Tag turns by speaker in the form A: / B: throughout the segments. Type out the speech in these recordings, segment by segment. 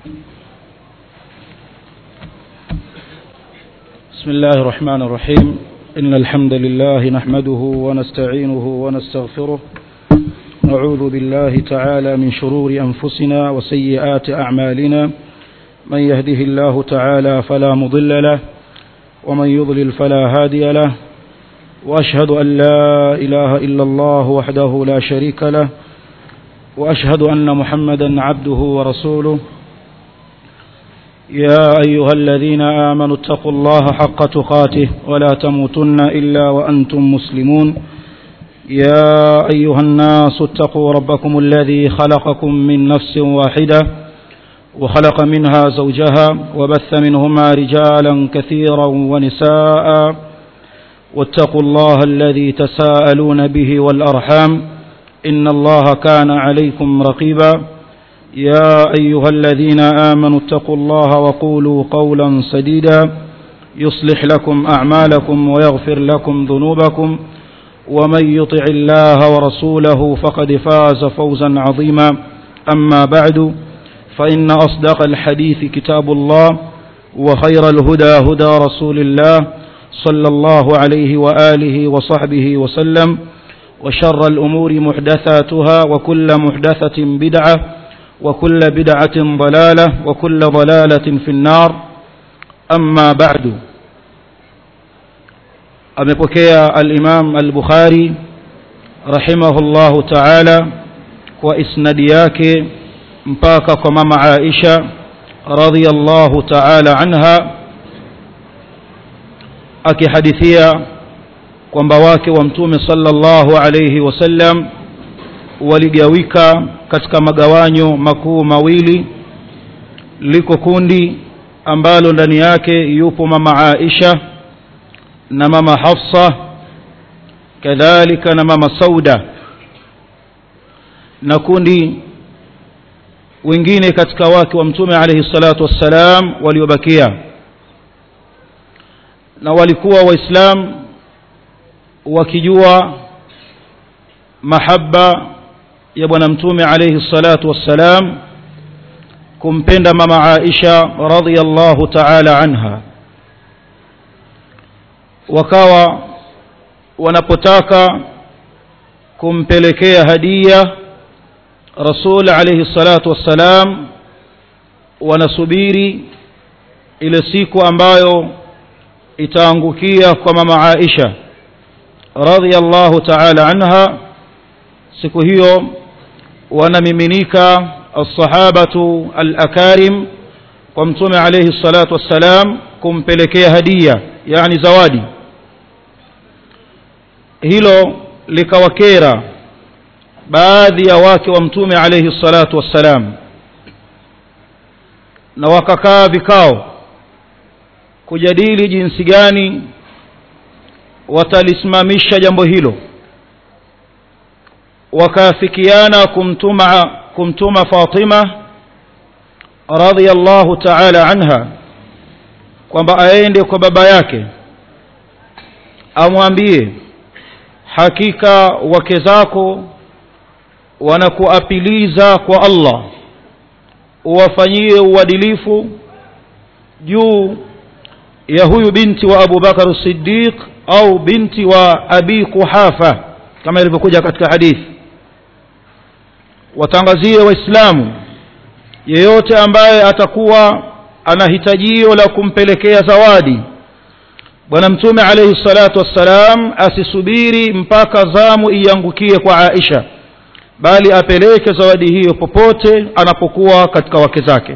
A: بسم الله الرحمن الرحيم إن الحمد لله نحمده ونستعينه ونستغفره نعوذ بالله تعالى من شرور أنفسنا وسيئات أعمالنا من يهده الله تعالى فلا مضل له ومن يضلل فلا هادي له وأشهد أن لا إله إلا الله وحده لا شريك له وأشهد أن محمدا عبده ورسوله يا أيها الذين آمنوا اتقوا الله حق تقاته ولا تموتن إلا وأنتم مسلمون يا أيها الناس اتقوا ربكم الذي خلقكم من نفس واحدة وخلق منها زوجها وبث منهما رجالا كثيرا ونساء واتقوا الله الذي تساءلون به والأرحام إن الله كان عليكم رقيبا يا أيها الذين آمنوا اتقوا الله وقولوا قولا سديدا يصلح لكم أعمالكم ويغفر لكم ذنوبكم ومن يطع الله ورسوله فقد فاز فوزا عظيما أما بعد فإن أصدق الحديث كتاب الله وخير الهدى هدى رسول الله صلى الله عليه وآله وصحبه وسلم وشر الأمور محدثاتها وكل محدثة بدعة وكل بدعة ضلالة وكل ضلالة في النار أما بعد amepokea al-Imam al-Bukhari rahimahullahu ta'ala kwa isnadi yake mpaka kwa mama Aisha radhiyallahu ta'ala anha akihadithia kwamba wake wa mtume sallallahu alayhi wasallam waligawika katika magawanyo makuu mawili liko kundi ambalo ndani yake yupo mama Aisha na mama Hafsa kadhalika na mama Sauda na kundi wengine katika wake wa mtume alayhi salatu wassalam waliobakia na walikuwa waislam wakijua mahaba ya bwana mtume alayhi salatu wassalam kumpenda mama Aisha radhiyallahu ta'ala anha wakawa wanapotaka kumpelekea hadia rasul alayhi salatu wassalam wanasubiri ile siku ambayo itaangukia kwa mama Aisha radhiyallahu ta'ala anha siku hiyo wanamiminika as-sahabatu al-akarim kwa mtume alayhi salatu wassalam kumpelekea hadia yani zawadi hilo likawakera baadhi ya wake wa mtume alayhi salatu wassalam na wakakaa vikao kujadili jinsi gani watalisimamisha jambo hilo wakaafikiana kumtuma kumtuma Fatima radhiyallahu ta'ala anha kwamba aende kwa baba yake amwambie hakika wake zako wanakuapiliza kwa Allah uwafanyie uadilifu juu ya huyu binti wa Abu Bakar Siddiq au binti wa Abi Kuhafa kama ilivyokuja katika hadithi watangazie waislamu yeyote ambaye atakuwa ana hitajio la kumpelekea zawadi bwana mtume alayhi salatu wassalam asisubiri mpaka zamu iangukie kwa Aisha bali apeleke zawadi hiyo popote anapokuwa katika wake zake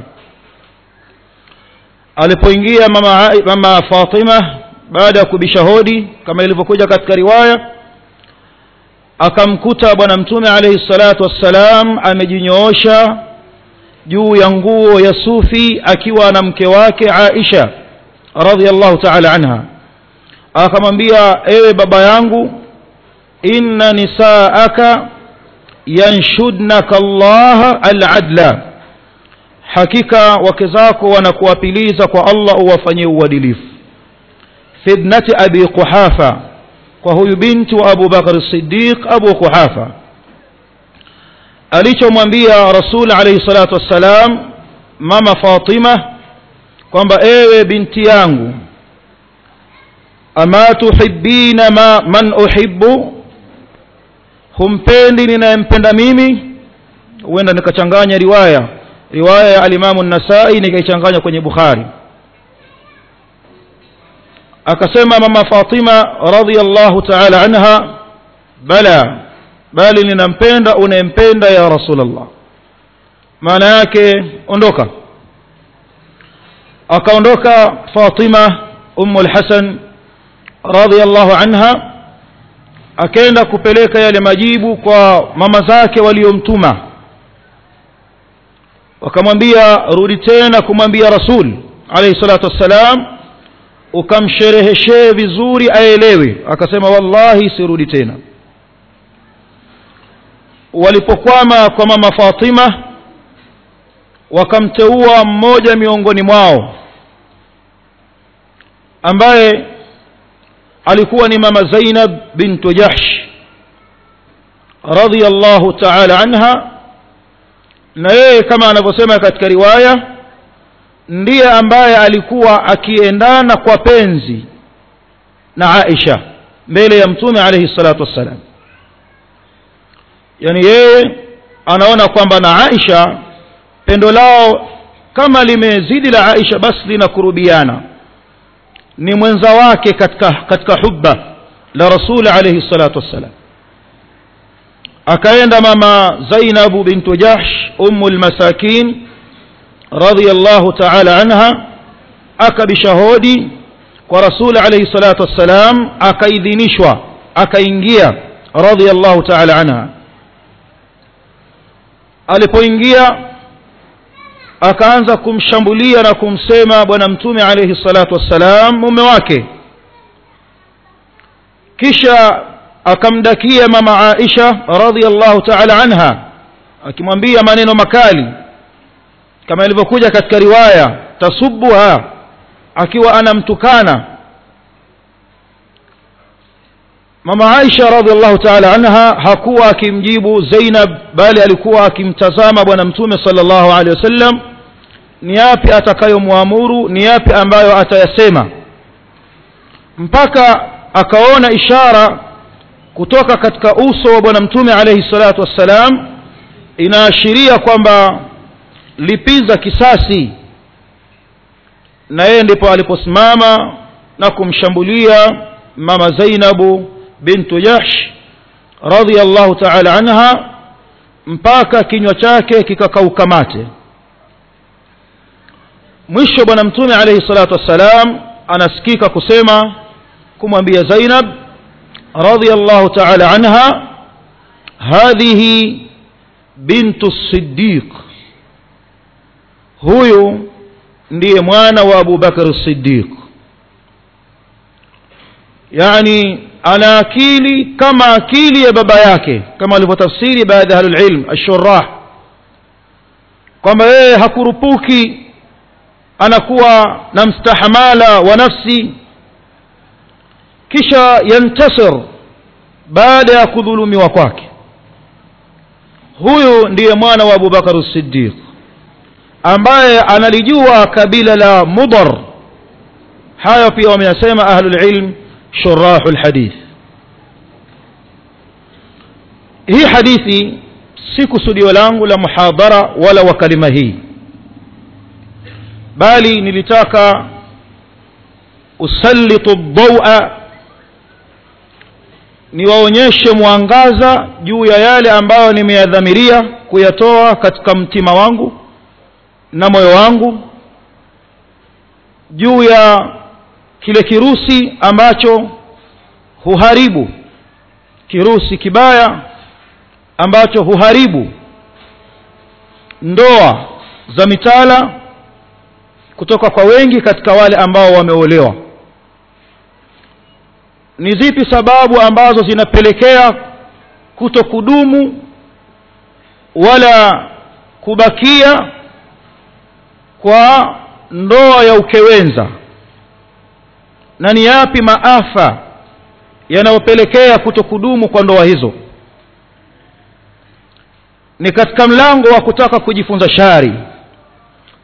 A: alipoingia mama, mama Fatima baada ya kubisha hodi kama ilivyokuja katika riwaya akamkuta bwana mtume alayhi salatu wassalam amejinyoosha juu ya nguo ya sufi akiwa na mke wake Aisha radhiallahu ta'ala anha akamwambia ewe baba yangu inna nisaaka yanshudnaka Allah al-adla hakika wake zako wanakuapiliza kwa Allah uwafanyie uadilifu fibnati abi quhafa kwa huyu binti wa Abu Bakar Siddiq Abu Quhafa alichomwambia Rasul alayhi salatu wassalam mama Fatima kwamba ewe binti yangu ama tuhibbina ma man uhibbu humpendi ninayempenda mimi huenda nikachanganya riwaya riwaya ya alimamu nasai nikaichanganya kwenye bukhari akasema mama fatima radhiallahu taala anha bala bali ninampenda unayempenda ya rasulllah maana yake ondoka akaondoka fatima ummu lhasan radhiallahu anha akaenda kupeleka yale majibu kwa mama zake waliomtuma wakamwambia rudi tena kumwambia rasul alayhi salatu wassalam ukamshereheshee vizuri aelewe akasema wallahi sirudi tena walipokwama kwa mama fatima wakamteua mmoja miongoni mwao ambaye alikuwa ni mama zainab bintu jahsh radhiallahu taala anha na yeye kama anavyosema katika riwaya ndiye ambaye alikuwa akiendana kwa penzi na Aisha mbele ya mtume alayhi salatu wassalam yani yeye anaona kwamba na Aisha pendo lao kama limezidi la Aisha basi linakurubiana ni mwenza wake katika katika hubba la rasul alayhi salatu wassalam akaenda mama Zainabu bintu Jahsh ummu almasakin radhiyallahu ta'ala anha akabisha hodi kwa rasul alayhi salatu wassalam akaidhinishwa akaingia radhiyallahu ta'ala anha alipoingia akaanza kumshambulia na kumsema bwana mtume alayhi salatu wassalam mume wake kisha akamdakia mama Aisha radhiallahu ta'ala anha akimwambia maneno makali kama ilivyokuja katika riwaya tasubuha akiwa anamtukana mama Aisha radhiallahu ta'ala anha hakuwa akimjibu Zainab bali alikuwa akimtazama bwana mtume sallallahu alaihi wasallam ni yapi atakayomwamuru ni yapi ambayo atayasema mpaka akaona ishara kutoka katika uso wa bwana mtume alayhi salatu wassalam inaashiria kwamba lipiza kisasi na yeye ndipo aliposimama na kumshambulia mama Zainabu bintu Jahsh radhiyallahu ta'ala anha mpaka kinywa chake kikakauka mate mwisho bwana mtume alayhi salatu wassalam anasikika kusema kumwambia Zainab رضي الله تعالى عنها هذه بنت الصديق huyu ndiye mwana wa Abu Bakar Siddiq yani ana akili kama akili ya baba yake kama alivyotafsiri baadhi ya ahlul ilm ash-shurrah kwamba yeye hakurupuki anakuwa na mstahamala wa nafsi kisha yantasir baada ya kudhulumiwa kwake huyu ndiye mwana wa Abu Bakar Siddiq ambaye analijua kabila la Mudar hayo pia wameyasema ahlul ilm shurahul hadith hii hadithi si kusudio langu la muhadhara wala wa kalima hii bali nilitaka usallitu dhawa niwaonyeshe mwangaza juu ya yale ambayo nimeyadhamiria kuyatoa katika mtima wangu na moyo wangu juu ya kile kirusi ambacho huharibu kirusi kibaya ambacho huharibu ndoa za mitala kutoka kwa wengi katika wale ambao wameolewa ni zipi sababu ambazo zinapelekea kutokudumu wala kubakia kwa ndoa ya ukewenza na ni yapi maafa yanayopelekea kutokudumu kwa ndoa hizo ni katika mlango wa kutaka kujifunza shari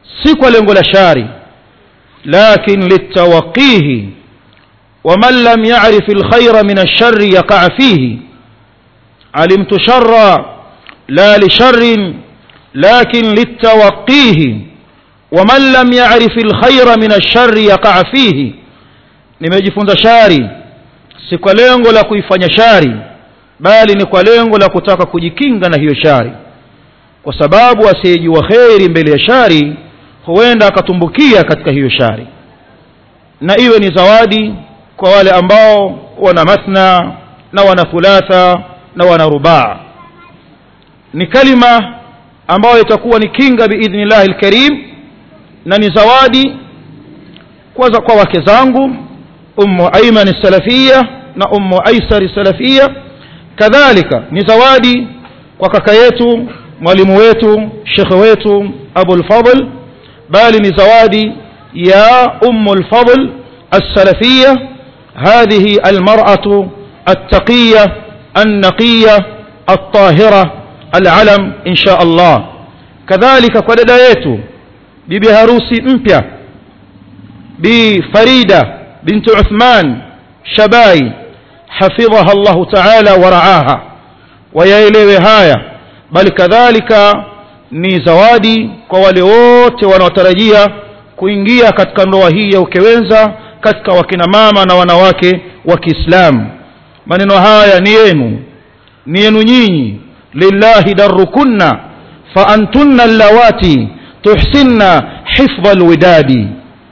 A: si kwa lengo la shari lakin litawaqihi ومن لم يعرف الخير من الشر يقع فيه علمت شر لا لشر لكن للتوقيه ومن لم يعرف الخير من الشر يقع فيه nimejifunza shari si kwa lengo la kuifanya shari bali ni kwa lengo la kutaka kujikinga na hiyo shari kwa sababu asiyejua kheri mbele ya shari huenda akatumbukia katika hiyo shari na iwe ni zawadi kwa wale ambao wana mathna na wana thulatha na wana rubaa ni kalima ambayo itakuwa ni kinga biidhnillahi lkarim na ni zawadi kwanza kwa wake zangu ummu aiman salafia na ummu aisari salafia kadhalika ni zawadi kwa kaka yetu mwalimu wetu shekhe wetu abulfadl bali ni zawadi ya ummu lfadl السلفية هذه المرأة التقية النقية الطاهرة العلم إن شاء الله كذلك قددايته bibi harusi mpya bi farida binti uthman shabai hafidhaha llahu taala waraaha wayaelewe haya bali kadhalika ni zawadi kwa wale wote wanaotarajia kuingia katika ndoa hii ya ukewenza katika wakina mama na wanawake wa kiislamu maneno haya ni yenu ni yenu nyinyi lillahi darukunna fa antunna allawati tuhsinna hifdha alwidadi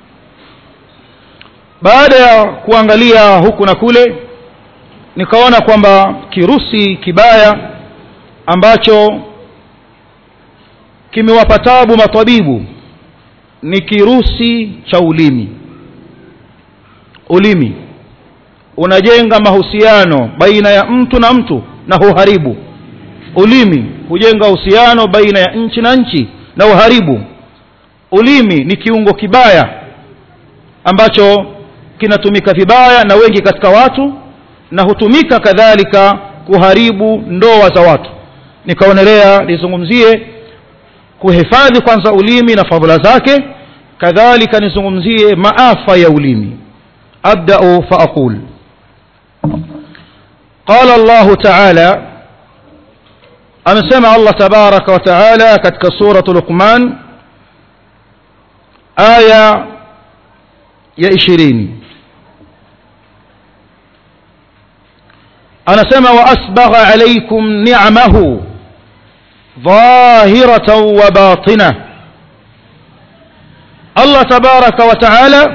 A: baada ya kuangalia huku na kule nikaona kwamba kirusi kibaya ambacho kimewapa tabu matabibu ni kirusi cha ulimi ulimi unajenga mahusiano baina ya mtu na mtu na huharibu ulimi hujenga uhusiano baina ya nchi na nchi na uharibu ulimi ni kiungo kibaya ambacho kinatumika vibaya na wengi katika watu na hutumika kadhalika kuharibu ndoa za watu nikaonelea nizungumzie kuhifadhi kwanza ulimi na fadhila zake kadhalika nizungumzie maafa ya ulimi abdau faaqul qala llahu taala amesema allah tabaraka wa taala katika suratu luqman aya ya ishirini anasema waasbagha alaikum nicmahu dhahiratan wa batina allah tabaraka wa taala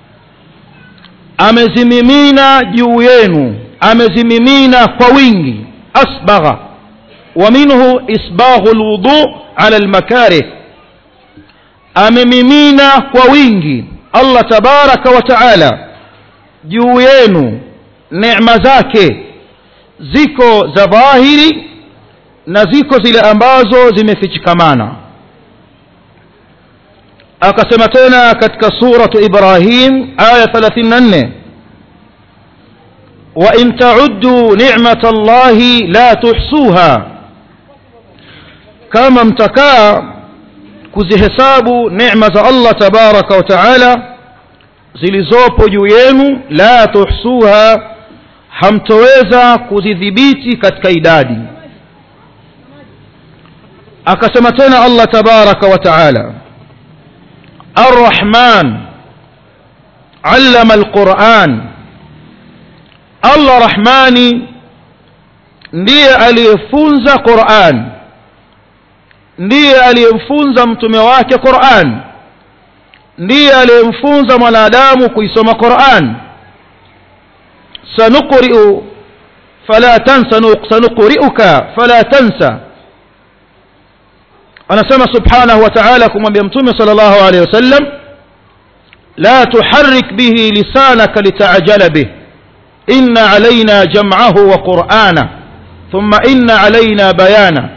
A: amezimimina juu yenu amezimimina kwa wingi asbagha wa minhu isbaghu lwudu ala lmakarih amemimina kwa wingi allah tabaraka wa taala juu yenu neema zake ziko za dhahiri na ziko zile ambazo zimefichikamana akasema tena katika suratu ibrahim aya 34 وإن تعدوا نعمة الله لا تحصوها كما امتكا kuzihesabu neema za allah tabaraka wa taala zilizopo juu yenu la tuhsuha hamtoweza kuzidhibiti katika idadi akasema tena allah tabaraka wa taala arrahman allama alquran allah rahmani ndiye aliyefunza quran ndiye aliyemfunza mtume wake quran ndiye aliyemfunza mwanadamu kuisoma quran sanuqri'u fala tansa sanuqri'uka fala tansa anasema subhanahu wa ta'ala kumwambia mtume sallallahu alayhi wasallam la tuharrik bihi lisanaka litajala bih inna alaina jam'ahu wa qur'ana thumma inna alaina bayana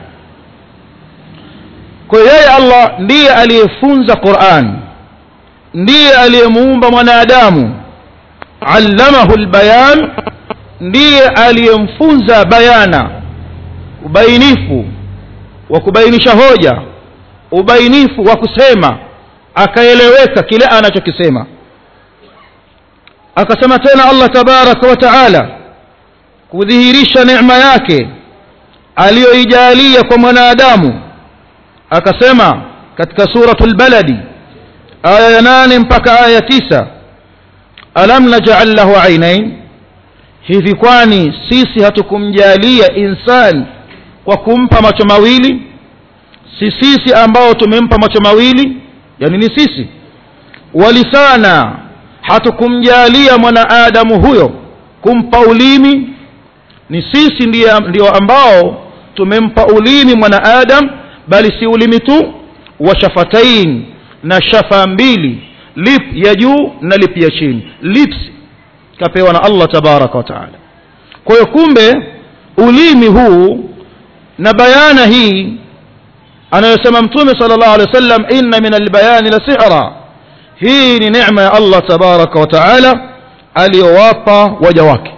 A: kwa yeye allah ndiye aliyefunza quran ndiye aliyemuumba mwanadamu allamahu lbayan ndiye aliyemfunza bayana ubainifu wa kubainisha hoja ubainifu wa kusema akaeleweka kile anachokisema akasema tena allah tabaraka wa taala kudhihirisha neema yake aliyoijalia kwa mwanadamu akasema katika suratul baladi aya ya nane mpaka aya ya tisa alam naj'al lahu ainain hivi kwani sisi hatukumjalia insani kwa kumpa macho mawili si sisi ambao tumempa macho mawili yani ni sisi walisana hatukumjalia mwanaadamu huyo kumpa ulimi ni sisi ndiye, ndio ambao tumempa ulimi mwanaadam bali si ulimi tu wa shafatain na shafa mbili lip ya juu na lip ya chini lips kapewa na allah tabaraka wa taala kwa hiyo kumbe ulimi huu na bayana hii anayosema mtume sala llahu alehi wa sallam inna min albayani la sihra hii ni neema ya allah tabaraka wa taala aliyowapa waja wake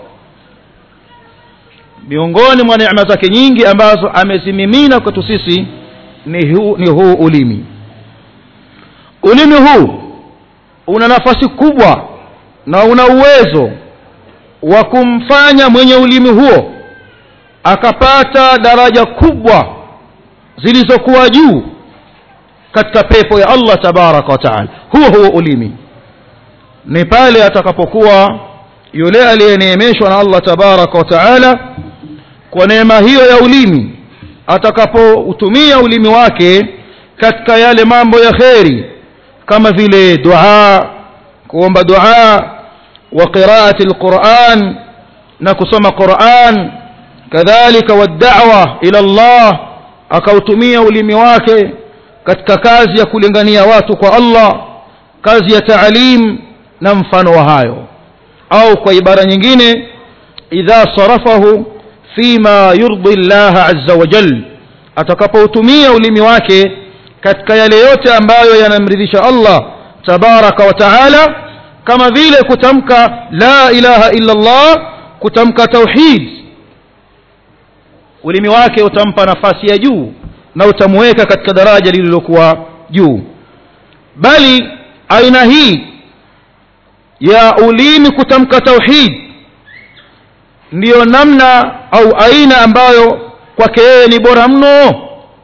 A: miongoni mwa neema zake nyingi ambazo amezimimina kwetu sisi ni huu, ni huu ulimi ulimi huu una nafasi kubwa na una uwezo wa kumfanya mwenye ulimi huo akapata daraja kubwa zilizokuwa juu katika pepo ya allah tabaraka wa taala huo huo ulimi ni pale atakapokuwa yule aliyeneemeshwa na allah tabaraka wa taala kwa neema hiyo ya ulimi atakapoutumia ulimi wake katika yale mambo ya kheri kama vile dua kuomba dua wa qiraati alquran na kusoma quran kadhalika wad'awa ila allah akautumia ulimi wake katika kazi ya kulingania watu kwa allah kazi ya taalim na mfano wa hayo au kwa ibara nyingine idha sarafahu fima yurdi llaha azza wa jal atakapoutumia ulimi wake katika yale yote ambayo yanamridhisha allah tabaraka wa taala kama vile kutamka la ilaha illa allah kutamka tauhid ulimi wake utampa nafasi ya juu na utamweka katika daraja lililokuwa juu bali aina hii ya ulimi kutamka tauhid ndiyo namna au aina ambayo kwake yeye ni bora mno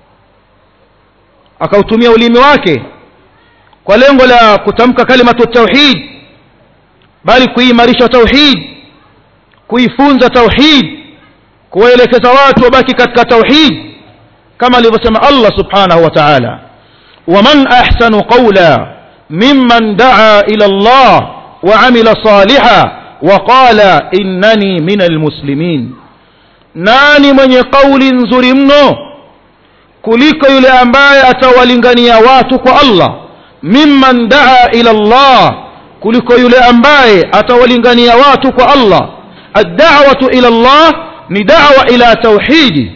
A: akautumia ulimi wake kwa lengo la kutamka kalimatu tauhid bali kuimarisha tauhid kuifunza tauhid kuwaelekeza watu wabaki katika tauhid kama alivyosema allah subhanahu wa taala waman ahsanu qawla mimman daa ila allah وعمل صالحا وقال إنني من المسلمين nani mwenye kauli nzuri mno kuliko yule ambaye atawalingania watu kwa allah mimman daa ila llah kuliko yule ambaye atawalingania watu kwa allah addawatu ila llah ni dawa ila tauhidi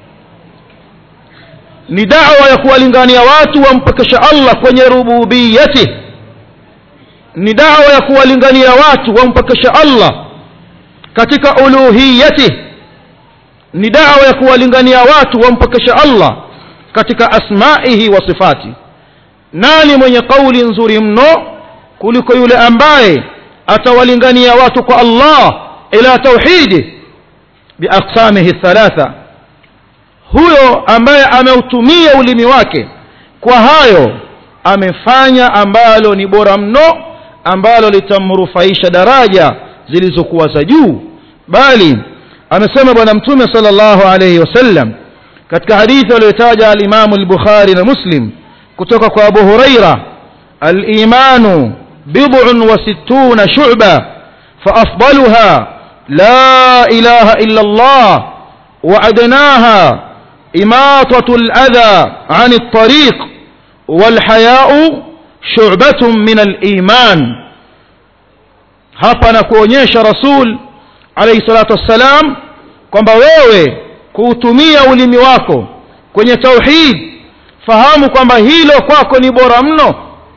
A: ni dawa ya kuwalingania watu wampekesha allah kwenye rububiyatih ni dawa ya kuwalingania watu wampekesha allah katika uluhiyatih ni dawa ya kuwalingania watu wampekesha allah katika asmaihi wa sifati nani mwenye kauli nzuri mno kuliko yule ambaye atawalingania watu kwa allah ila tauhidi biaqsamihi thalatha huyo ambaye ameutumia ulimi wake kwa hayo amefanya ambalo ni bora mno ambalo litamrufaisha daraja zilizokuwa za juu bali amesema bwana mtume sallallahu alayhi wasallam katika hadithi aliyotaja alimamu al-bukhari na muslim kutoka kwa abu huraira al-imanu bid'un wa sittuna shu'ba فأفضلها لا إله إلا الله وأدناها إماطة الأذى عن الطريق والحياء شعبة من الإيمان hapa na kuonyesha rasul alayhi salatu wassalam kwamba wewe kuutumia ulimi wako kwenye tauhid fahamu kwamba hilo kwako ni bora mno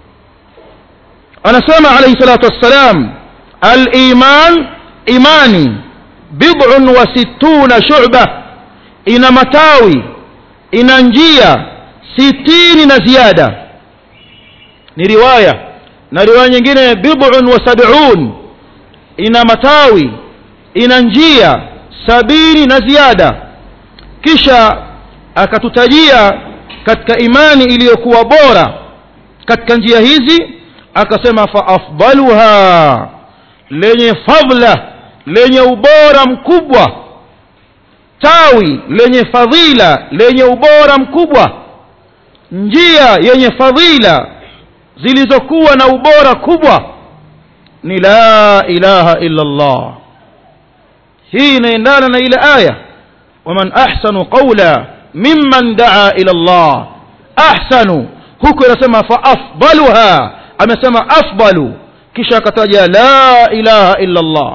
A: anasema alayhi salatu wassalam al-iman imani bid'un wa sittuna shu'ba ina matawi ina njia sitini na ziada ni riwaya na riwaya nyingine bid'un wa sab'un ina matawi ina njia sabini na ziada kisha akatutajia katika imani iliyokuwa bora katika njia hizi akasema fa afdaluha lenye fadla lenye ubora mkubwa tawi lenye fadhila lenye ubora mkubwa njia yenye fadhila zilizokuwa na ubora kubwa ni la ilaha illa Allah hii inaendana na ile aya waman ahsanu qawla mimman daa ila Allah ahsanu huku inasema fa afdaluha amesema afdalu kisha akataja la ilaha illa Allah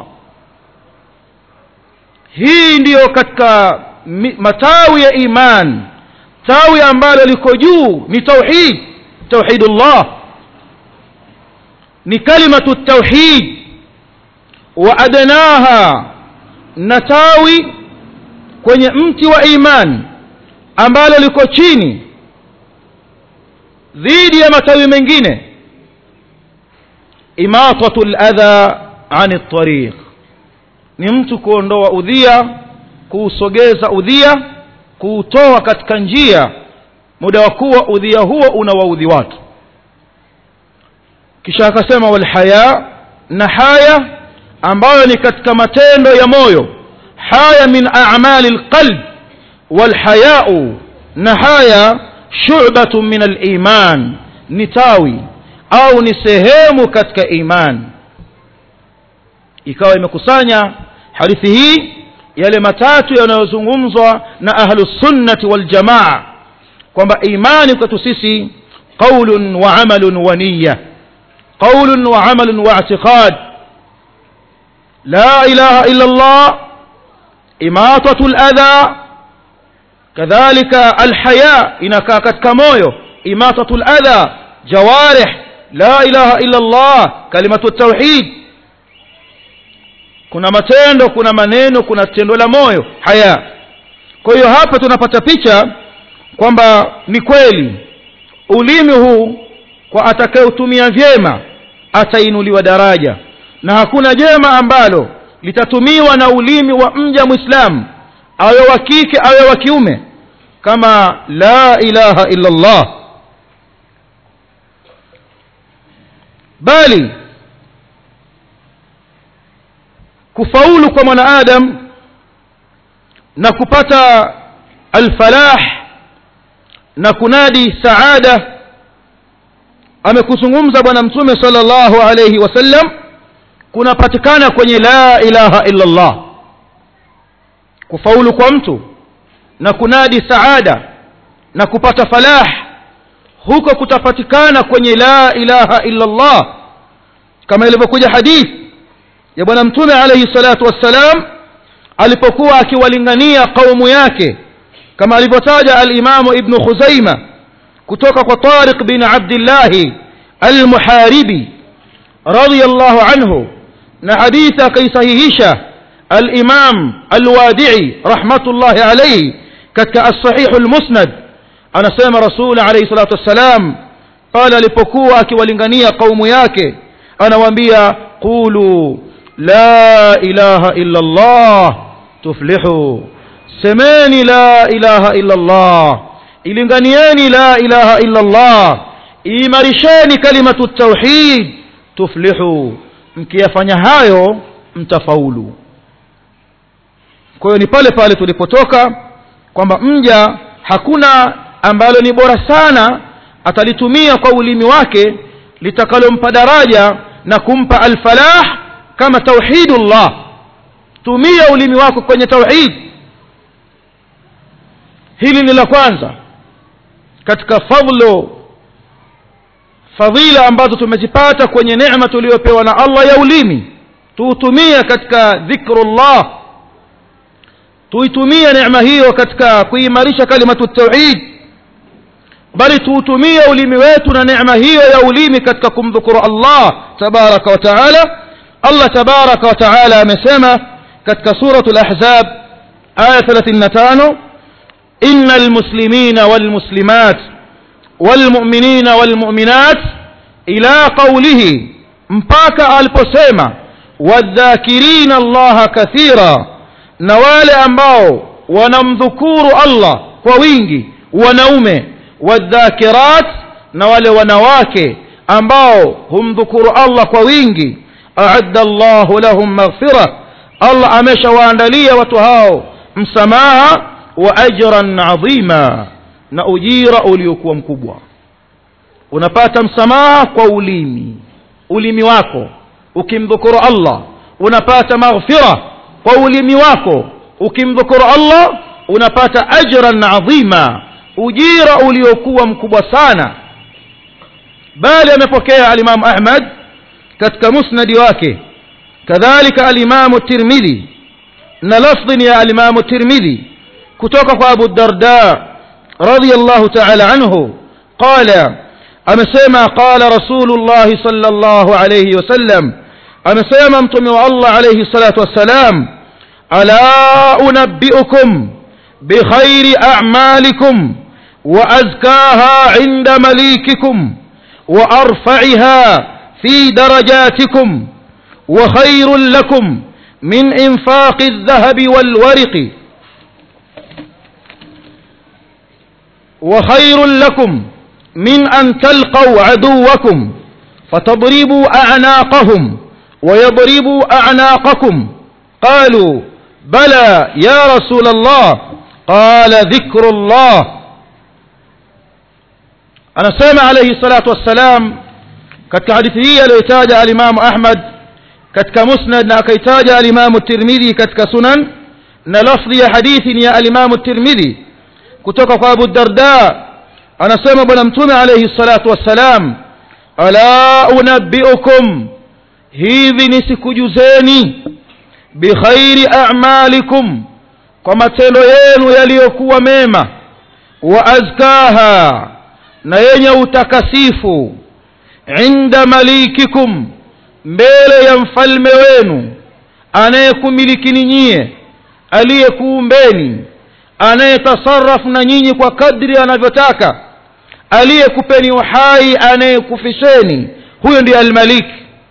A: hii ndiyo katika matawi ya iman tawi ambalo liko juu ni tauhid tauhidullah ni kalimatu tauhid wa adnaha na tawi kwenye mti wa iman ambalo liko chini dhidi ya matawi mengine imatatu ladha ani tariq ni mtu kuondoa udhia kuusogeza udhia kuutoa katika njia muda wa kuwa udhia huo unawaudhi watu kisha akasema walhaya na haya ambayo ni katika matendo ya moyo haya min a'mali alqalb walhayau na haya shu'batu min aliman ni tawi au ni sehemu katika iman ikawa imekusanya hadithi hii yale matatu yanayozungumzwa na ahlus sunnati wal jamaa kwamba imani kwetu sisi qaulun wa amalun wa niyya qaulun wa amalun wa i'tiqad la ilaha illa Allah imatatu al-adha kadhalika al-haya inakaa katika moyo imatatu al-adha jawarih la ilaha illa Allah kalimatu at-tauhid kuna matendo kuna maneno kuna tendo la moyo haya kwa hiyo hapa tunapata picha kwamba ni kweli ulimi huu kwa atakayeutumia vyema atainuliwa daraja na hakuna jema ambalo litatumiwa na ulimi wa mja mwislamu awe wa kike awe wa kiume kama la ilaha illa Allah bali kufaulu kwa mwanaadam na kupata alfalah na kunadi saada amekuzungumza bwana mtume sallallahu alayhi wasallam kunapatikana kwenye la ilaha illa Allah kufaulu kwa mtu na kunadi saada na kupata falah huko kutapatikana kwenye la ilaha illa Allah kama ilivyokuja hadithi ya bwana mtume alayhi salatu wassalam alipokuwa akiwalingania kaumu yake kama alivyotaja al-Imamu Ibn Khuzaima kutoka kwa Tariq bin Abdullah al-Muharibi radiyallahu anhu na hadithi akaisahihisha al-Imam al-Wadi'i rahmatullahi alayhi katika as-Sahih al-Musnad anasema Rasul alayhi salatu wassalam pale alipokuwa akiwalingania kaumu yake anawaambia qulu la ilaha illa Allah tuflihu semeni la ilaha illa Allah ilinganieni la ilaha illa Allah imarisheni kalimatu tauhid tuflihu mkiyafanya hayo mtafaulu kwa hiyo ni pale pale tulipotoka kwamba mja hakuna ambalo ni bora sana atalitumia kwa ulimi wake litakalompa daraja na kumpa alfalah kama tauhidullah tumia ulimi wako kwenye tauhid hili ni la kwanza katika fadlo fadhila ambazo tumezipata kwenye neema tuliyopewa na Allah ya ulimi tuutumie katika dhikrullah tuitumie neema hiyo katika kuimarisha kalimatu tauhid bali tuutumie ulimi wetu na neema hiyo ya ulimi katika kumdhukuru Allah tabaraka wa taala Allah tabaraka wa taala amesema katika suratul ahzab aya 35 innal muslimina wal muslimat wal mu'minina wal mu'minat ila qaulihi mpaka aliposema wadhakirina allaha kathira na wale ambao wanamdhukuru allah kwa wingi wanaume wadhakirat na wale wanawake ambao humdhukuru allah kwa wingi aadda llahu lahum maghfira allah ameshawaandalia watu hao msamaha wa ajran adhima na ujira uliokuwa mkubwa unapata msamaha kwa ulimi ulimi wako ukimdhukuru allah unapata maghfira kwa ulimi wako ukimdhukuru allah unapata ajran adhima ujira uliokuwa mkubwa sana bali amepokea alimamu ahmad katika musnadi wake kadhalika alimamu tirmidhi na lafdhi ya alimamu tirmidhi kutoka kwa abu darda radiyallahu ta'ala anhu qala amesema qala rasulullahi sallallahu alayhi wasallam amesema mtume wa allah alayhi salatu wassalam ala unabbiukum bikhairi a'malikum wa azkaha 'inda malikikum wa arfa'iha في درجاتكم وخير لكم من انفاق الذهب والورق وخير لكم من ان تلقوا عدوكم فتضربوا اعناقهم ويضربوا اعناقكم قالوا بلى يا رسول الله قال ذكر الله انا سمع عليه الصلاه والسلام katika hadithi hii aliyoitaja alimamu ahmad katika musnad na akaitaja alimamu tirmidhi katika sunan na lafdhi ya hadithi ni ya alimamu tirmidhi kutoka kwa abu darda anasema bwana mtume alaihi salatu wassalam ala unabbiukum hivi nisikujuzeni bikhairi a'malikum kwa matendo yenu yaliyokuwa mema wa azkaha na yenye utakasifu inda malikikum mbele ya mfalme wenu anayekumilikini nyie aliyekuumbeni anayetasarafu na nyinyi kwa kadri anavyotaka aliyekupeni uhai anayekufisheni huyo ndiye almalik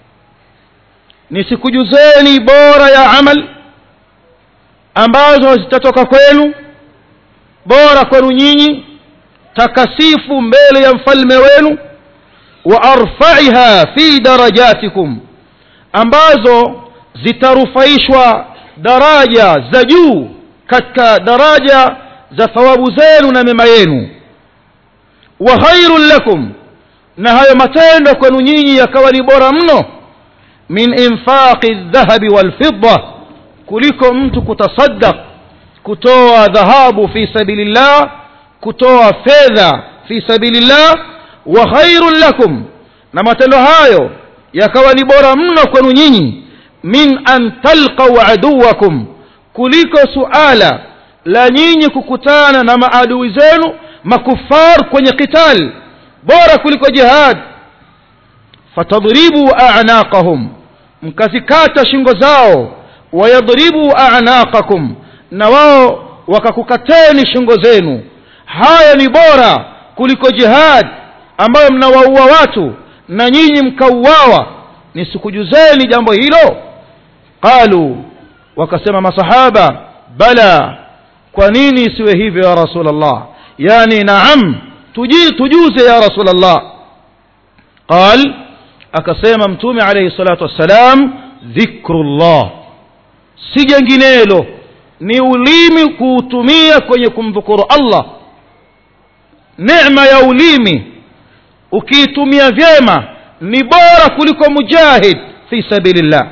A: nisikujuzeni bora ya amal ambazo zitatoka kwenu bora kwenu nyinyi takasifu mbele ya mfalme wenu wa arfaiha fi darajatikum ambazo zitarufaishwa daraja za juu katika daraja za thawabu zenu na mema yenu wa khairun lakum na hayo matendo kwenu nyinyi yakawa ni bora mno min infaqi dhahabi walfidda kuliko mtu kutasaddaq kutoa dhahabu fi sabilillah kutoa fedha fi sabilillah wa khairun lakum na matendo hayo yakawa ni bora mno kwenu nyinyi min an talqau aduwakum kuliko suala la nyinyi kukutana na maadui zenu makufar kwenye qital bora kuliko jihad fatadribu a'naqahum mkazikata shingo zao wayadribu a'naqakum na wao wakakukateni shingo zenu haya ni bora kuliko jihad ambayo mnawaua watu na nyinyi mkauawa nisikujuzeni jambo hilo qalu wakasema masahaba bala kwa nini isiwe hivyo ya rasulllah yani naam tuji tujuze ya rasulllah qal akasema mtume alayhi salatu wassalam dhikrullah si jenginelo ni ulimi kuutumia kwenye kumdhukuru allah neema ya ulimi ukiitumia vyema ni bora kuliko mujahid fi sabilillah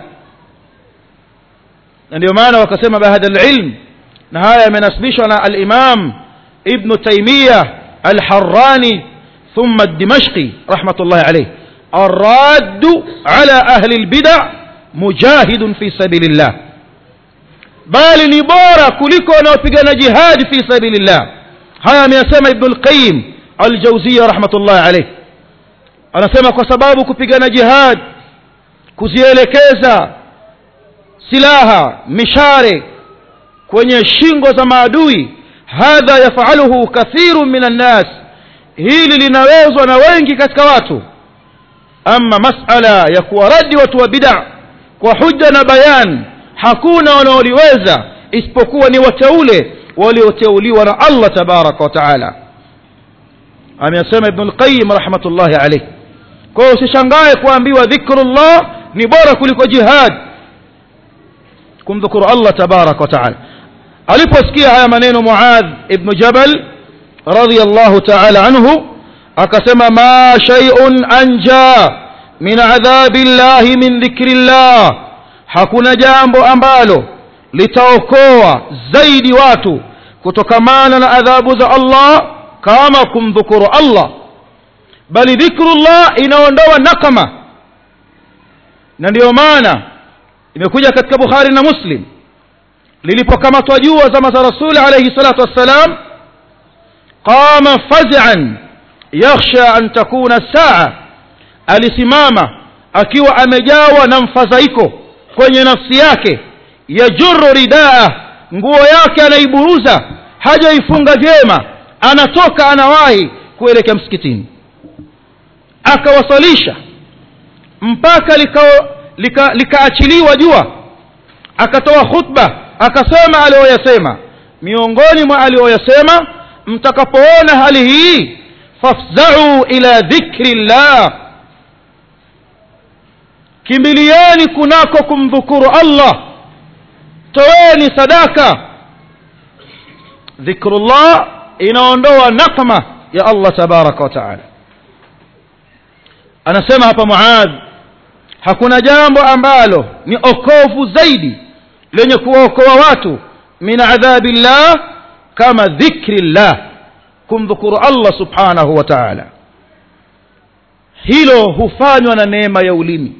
A: na ndio maana wakasema bahada alilm na haya yamenasibishwa na alimam ibnu taimiya alharani thumma dimashqi rahmatullahi alayh الراد على أهل البدع مجاهد في سبيل الله bali ni bora kuliko wanaopigana jihadi fi sabilillah haya ameyasema ibnu lqayim aljauzia rahmatullahi alayh anasema kwa sababu kupigana jihad kuzielekeza silaha mishare kwenye shingo za maadui hadha yafaluhu kathiru min annas hili linawezwa na wengi katika watu ama masala ya kuwaradi watu wa bid'a kwa hujja na bayan hakuna wanaoliweza isipokuwa ni wateule walioteuliwa na allah tabaraka wa taala amesema ibnu lqayim rahmatullahi alaih kwa hiyo usishangae kuambiwa dhikrullah ni bora kuliko jihad kumdhukuru allah tabaraka wa taala aliposikia haya maneno muadh ibnu jabal radiallahu taala anhu akasema ma shay'un anja min adhabi llahi min dhikri llah hakuna jambo ambalo litaokoa zaidi watu kutokamana na adhabu za allah kama kumdhukuru allah bali dhikrullah inaondoa nakama na ndiyo maana imekuja katika bukhari na muslim lilipokamatwa jua zama za rasuli alaihi salatu wassalam qama fazian yakhsha an takuna saa alisimama akiwa amejawa na mfadhaiko kwenye nafsi yake yajuru ridaa nguo yake anaiburuza hajaifunga vyema anatoka anawahi kuelekea msikitini akawasalisha mpaka likaachiliwa lika, lika jua akatoa khutba akasema aliyoyasema miongoni mwa aliyoyasema mtakapoona hali hii fafzau ila dhikri llah kimbilieni kunako kumdhukuru allah toeni sadaka dhikrullah inaondoa nakma ya allah tabaraka wa taala anasema hapa muadh hakuna jambo ambalo ni okovu zaidi lenye kuwaokoa watu min adhabi llah kama dhikri llah kumdhukuru allah subhanahu wa taala hilo hufanywa na neema ya ulimi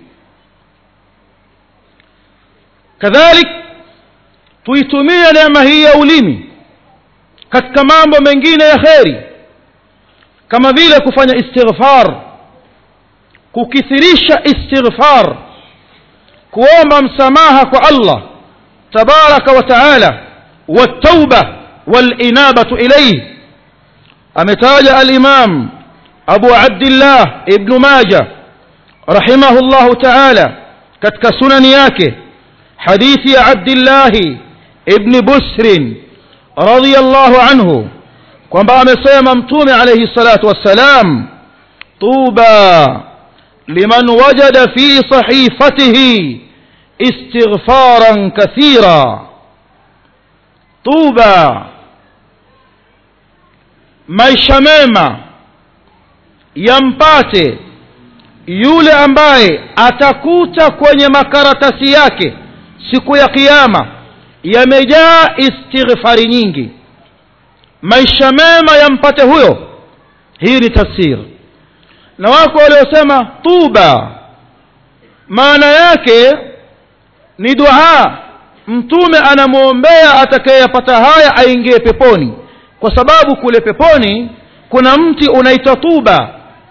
A: kadhalik tuitumie neema hii ya ulimi katika mambo mengine ya kheri kama vile kufanya istighfar kukithirisha istighfar kuomba msamaha kwa allah tabaraka wa taala والتوبة والإنابة إليه أمتاج الإمام أبو عبد الله ابن ماجة رحمه الله تعالى كتك سنن ياكه حديث عبد الله ابن بسر رضي الله عنه kwamba amesema mtume alayhi salatu wassalam tuba liman wajada fi sahifatihi istighfaran kathira tuba maisha mema yampate yule ambaye atakuta kwenye makaratasi yake siku ya kiyama yamejaa istighfari nyingi maisha mema yampate huyo hii ni tafsir na wako waliosema tuba maana yake ni dua mtume anamwombea atakayeyapata haya aingie peponi kwa sababu kule peponi kuna mti unaitwa tuba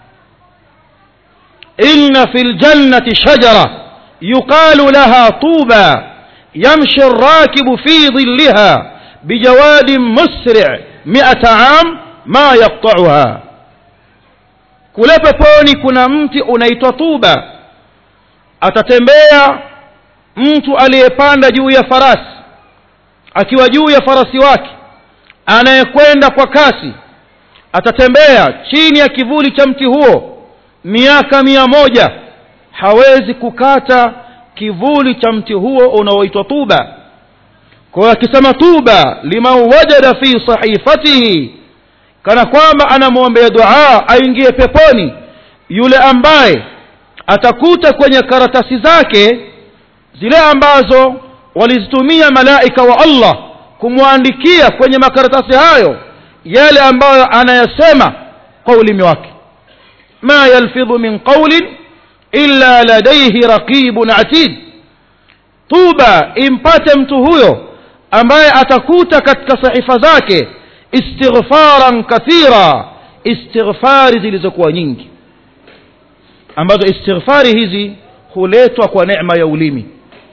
A: inna fi ljannati shajara yuqalu laha tuba yamshi الراكب في ظلها بجواد مسرع مئة عام ما يقطعها kule peponi kuna mti unaitwa tuba atatembea mtu aliyepanda juu ya farasi akiwa juu ya farasi wake anayekwenda kwa kasi atatembea chini ya kivuli cha mti huo miaka mia moja hawezi kukata kivuli cha mti huo unaoitwa tuba kwa hiyo akisema tuba liman wajada fi sahifatihi kana kwamba anamwombea dua aingie peponi yule ambaye atakuta kwenye karatasi zake zile ambazo walizitumia malaika wa allah kumwandikia kwenye makaratasi hayo yale ambayo anayasema kwa ulimi wake ma yalfidhu min qaulin illa ladaihi raqibun atid tuba impate mtu huyo ambaye atakuta katika sahifa zake istighfaran kathira istighfari zilizokuwa nyingi ambazo istighfari hizi huletwa kwa neema ya ulimi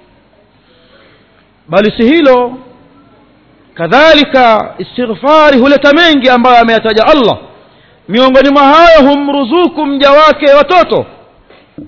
A: bali si hilo kadhalika istighfari huleta mengi ambayo ameyataja allah miongoni mwa hayo humruzuku mja wake watoto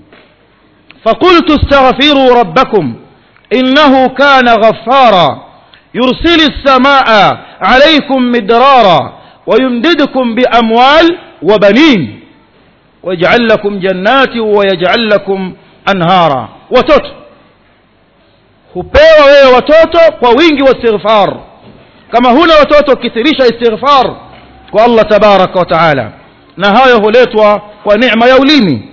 A: فقلت استغفروا ربكم إنه كان غفارا يرسل السماء عليكم مدرارا ويمددكم بأموال وبنين ويجعل لكم جنات ويجعل لكم أنهارا watoto hupewa wewe watoto kwa wingi wa istighfar kama huna watoto kithirisha istighfar kwa Allah tabaraka wa taala na hayo huletwa kwa neema ya ulimi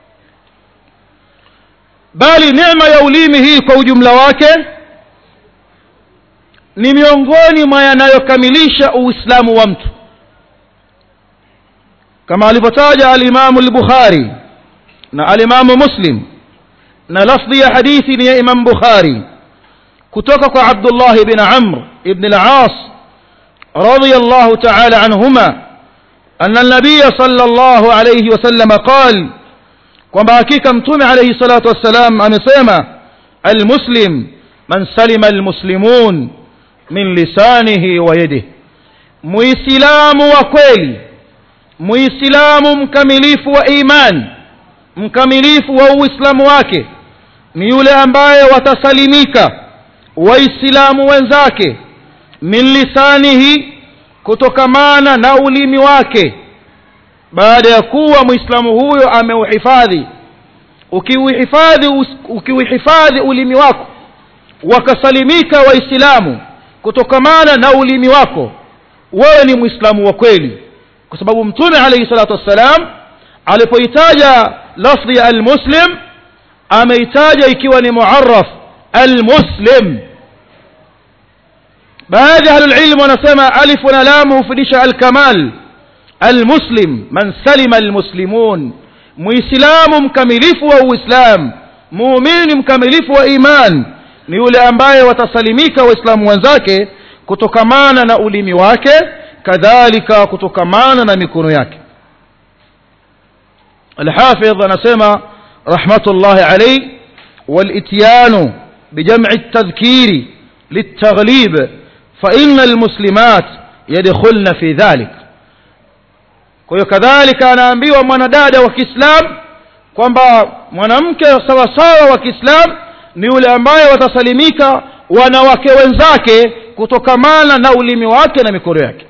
A: bali neema ya ulimi hii kwa ujumla wake ni miongoni mwa yanayokamilisha uislamu wa mtu kama alivyotaja alimamu al-bukhari na alimamu muslim na lafdhi ya hadithi ni ya imam bukhari kutoka kwa abdullah ibn amr ibn al-as radiyallahu ta'ala anhuma anna an-nabiy sallallahu alayhi wasallam qala kwamba hakika mtume alayhi salatu wassalam amesema almuslim man salima almuslimun min lisanihi wa yadihi muislamu wa kweli muislamu mkamilifu wa iman mkamilifu wa uislamu wake ni yule ambaye watasalimika waislamu wenzake min lisanihi kutokamana na ulimi wake baada ya kuwa muislamu huyo ameuhifadhi ukiuhifadhi ukiuhifadhi ulimi wako wakasalimika waislamu kutokamana na ulimi wako wewe ni muislamu wa kweli kwa sababu mtume alayhi salatu wassalam alipoitaja lafdhi ya almuslim ameitaja ikiwa ni muarraf almuslim baadhi ya ahlulilmu wanasema alifu na lamu hufidisha alkamal المسلم من سلم المسلمون muislamu mkamilifu wa uislam muumini mkamilifu wa iman ni yule ambaye watasalimika waislamu wenzake kutokamana na ulimi wake kadhalika kutokamana na mikono yake alhafidh anasema rahmatullahi alayh والاتيان بجمع التذكير للتغليب فإن المسلمات يدخلن في ذلك kwa hiyo kadhalika anaambiwa mwanadada wa Kiislam kwamba mwanamke sawasawa wa Kiislam ni yule ambaye watasalimika wanawake wenzake kutokamana na ulimi wake na mikono yake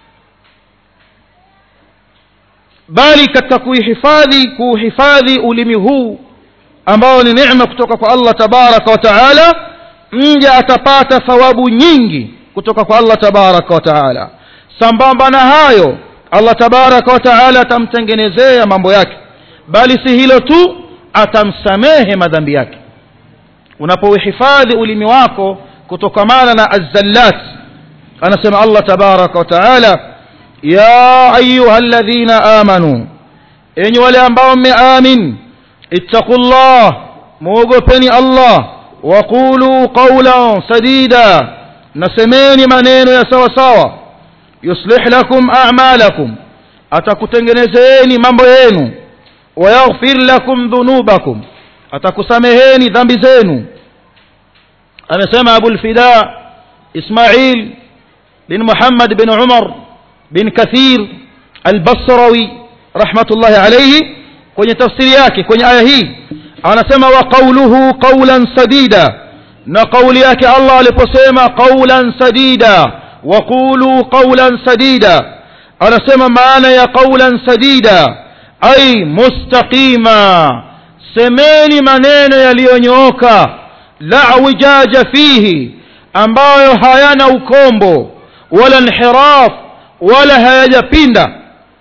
A: bali katika kuihifadhi kuuhifadhi ulimi huu ambao ni neema kutoka kwa Allah tabaraka wa taala mja atapata thawabu nyingi kutoka kwa Allah tabaraka wa taala sambamba na hayo Allah tabaraka wa taala atamtengenezea mambo yake bali si hilo tu atamsamehe madhambi yake unapouhifadhi ulimi wako kutokamana na azzallat anasema Allah tabaraka wa taala ya ayuha alladhina amanu enyi wale ambao mmeamin ittaqullah muogopeni Allah waqulu qawlan sadida nasemeni maneno ya sawa sawa yuslih lakum a'malakum atakutengenezeeni mambo yenu wayaghfir lakum dhunubakum atakusameheni dhambi zenu amesema Abu al-Fida Ismail bin Muhammad bin Umar bin Kathir al-Basrawi rahmatullahi alayhi kwenye tafsiri yake kwenye aya hii anasema wa qawluhu qawlan sadida na kauli yake Allah aliposema qawlan sadida وقولوا قولا سديدا anasema maana ya qawlan sadida ay mustaqima semeni maneno yaliyonyooka la wijaja fihi ambayo hayana ukombo wala inhiraf wala hayajapinda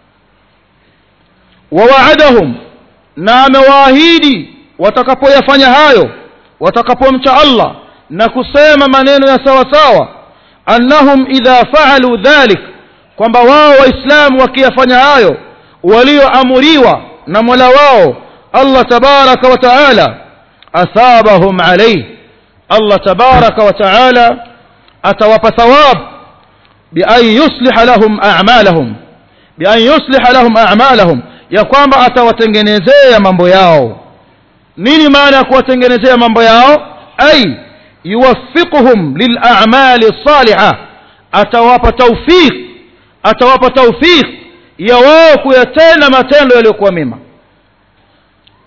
A: wawaadahum na amewaahidi watakapoyafanya hayo watakapomcha Allah na kusema maneno ya sawa sawa annahum idha faalu dhalik kwamba wao waislamu wakiyafanya hayo walioamuriwa na mola wao allah tabaraka wa taala athabahum alayh allah tabaraka wa taala atawapa thawab bian yusliha lahum a'malahum bian yusliha lahum a'malahum ya kwamba atawatengenezea mambo yao nini maana ya kuwatengenezea mambo yao ay yuwaffiquhum lil'a'mali salihah atawapa tawfiq atawapa tawfiq ya wao kuyatenda matendo yaliyokuwa mema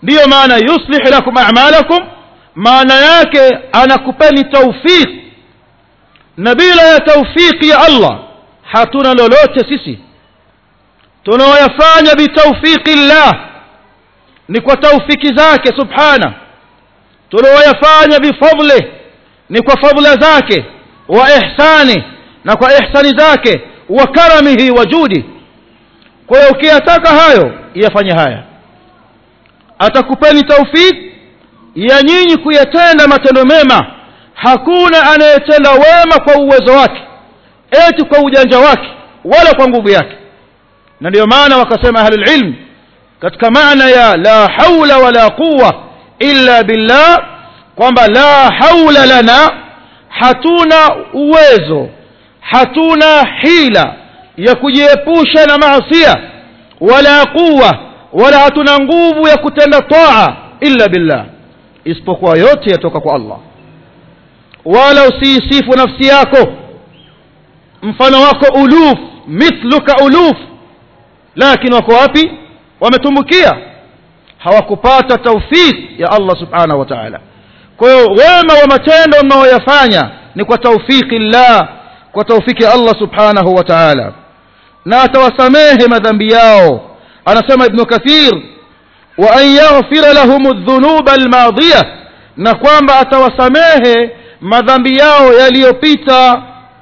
A: ndiyo maana yuslih lakum a'malakum maana yake anakupeni taufiq na bila ya taufiki ya Allah hatuna lolote sisi tunaoyafanya bitawfiki llah ni kwa taufiki zake subhana tunaoyafanya bifadli ni kwa fadla zake wa ihsani na kwa ihsani zake wa karamihi wa judi kwa hiyo ukiyataka hayo yafanye haya atakupeni taufiki ya nyinyi kuyatenda matendo mema hakuna anayetenda wema kwa uwezo wake eti kwa ujanja wake wala kwa nguvu yake na ndio maana wakasema ahlul ilm katika maana ya la haula wala quwa illa billah kwamba la haula lana hatuna uwezo hatuna hila ya kujiepusha na maasia wala quwa wala hatuna nguvu ya kutenda taa illa billah isipokuwa yote yatoka kwa Allah wala usiisifu nafsi yako mfano wako uluf mithluka uluf lakini wako wapi wametumbukia hawakupata taufik ya Allah subhanahu wa ta'ala kwa hiyo wema wa matendo mnaoyafanya ni kwa taufiki llah kwa taufiki ya Allah subhanahu wa ta'ala na atawasamehe madhambi yao anasema ibn kathir wa an yaghfira lahum adh-dhunuba al-madiyah na kwamba atawasamehe madhambi yao yaliyopita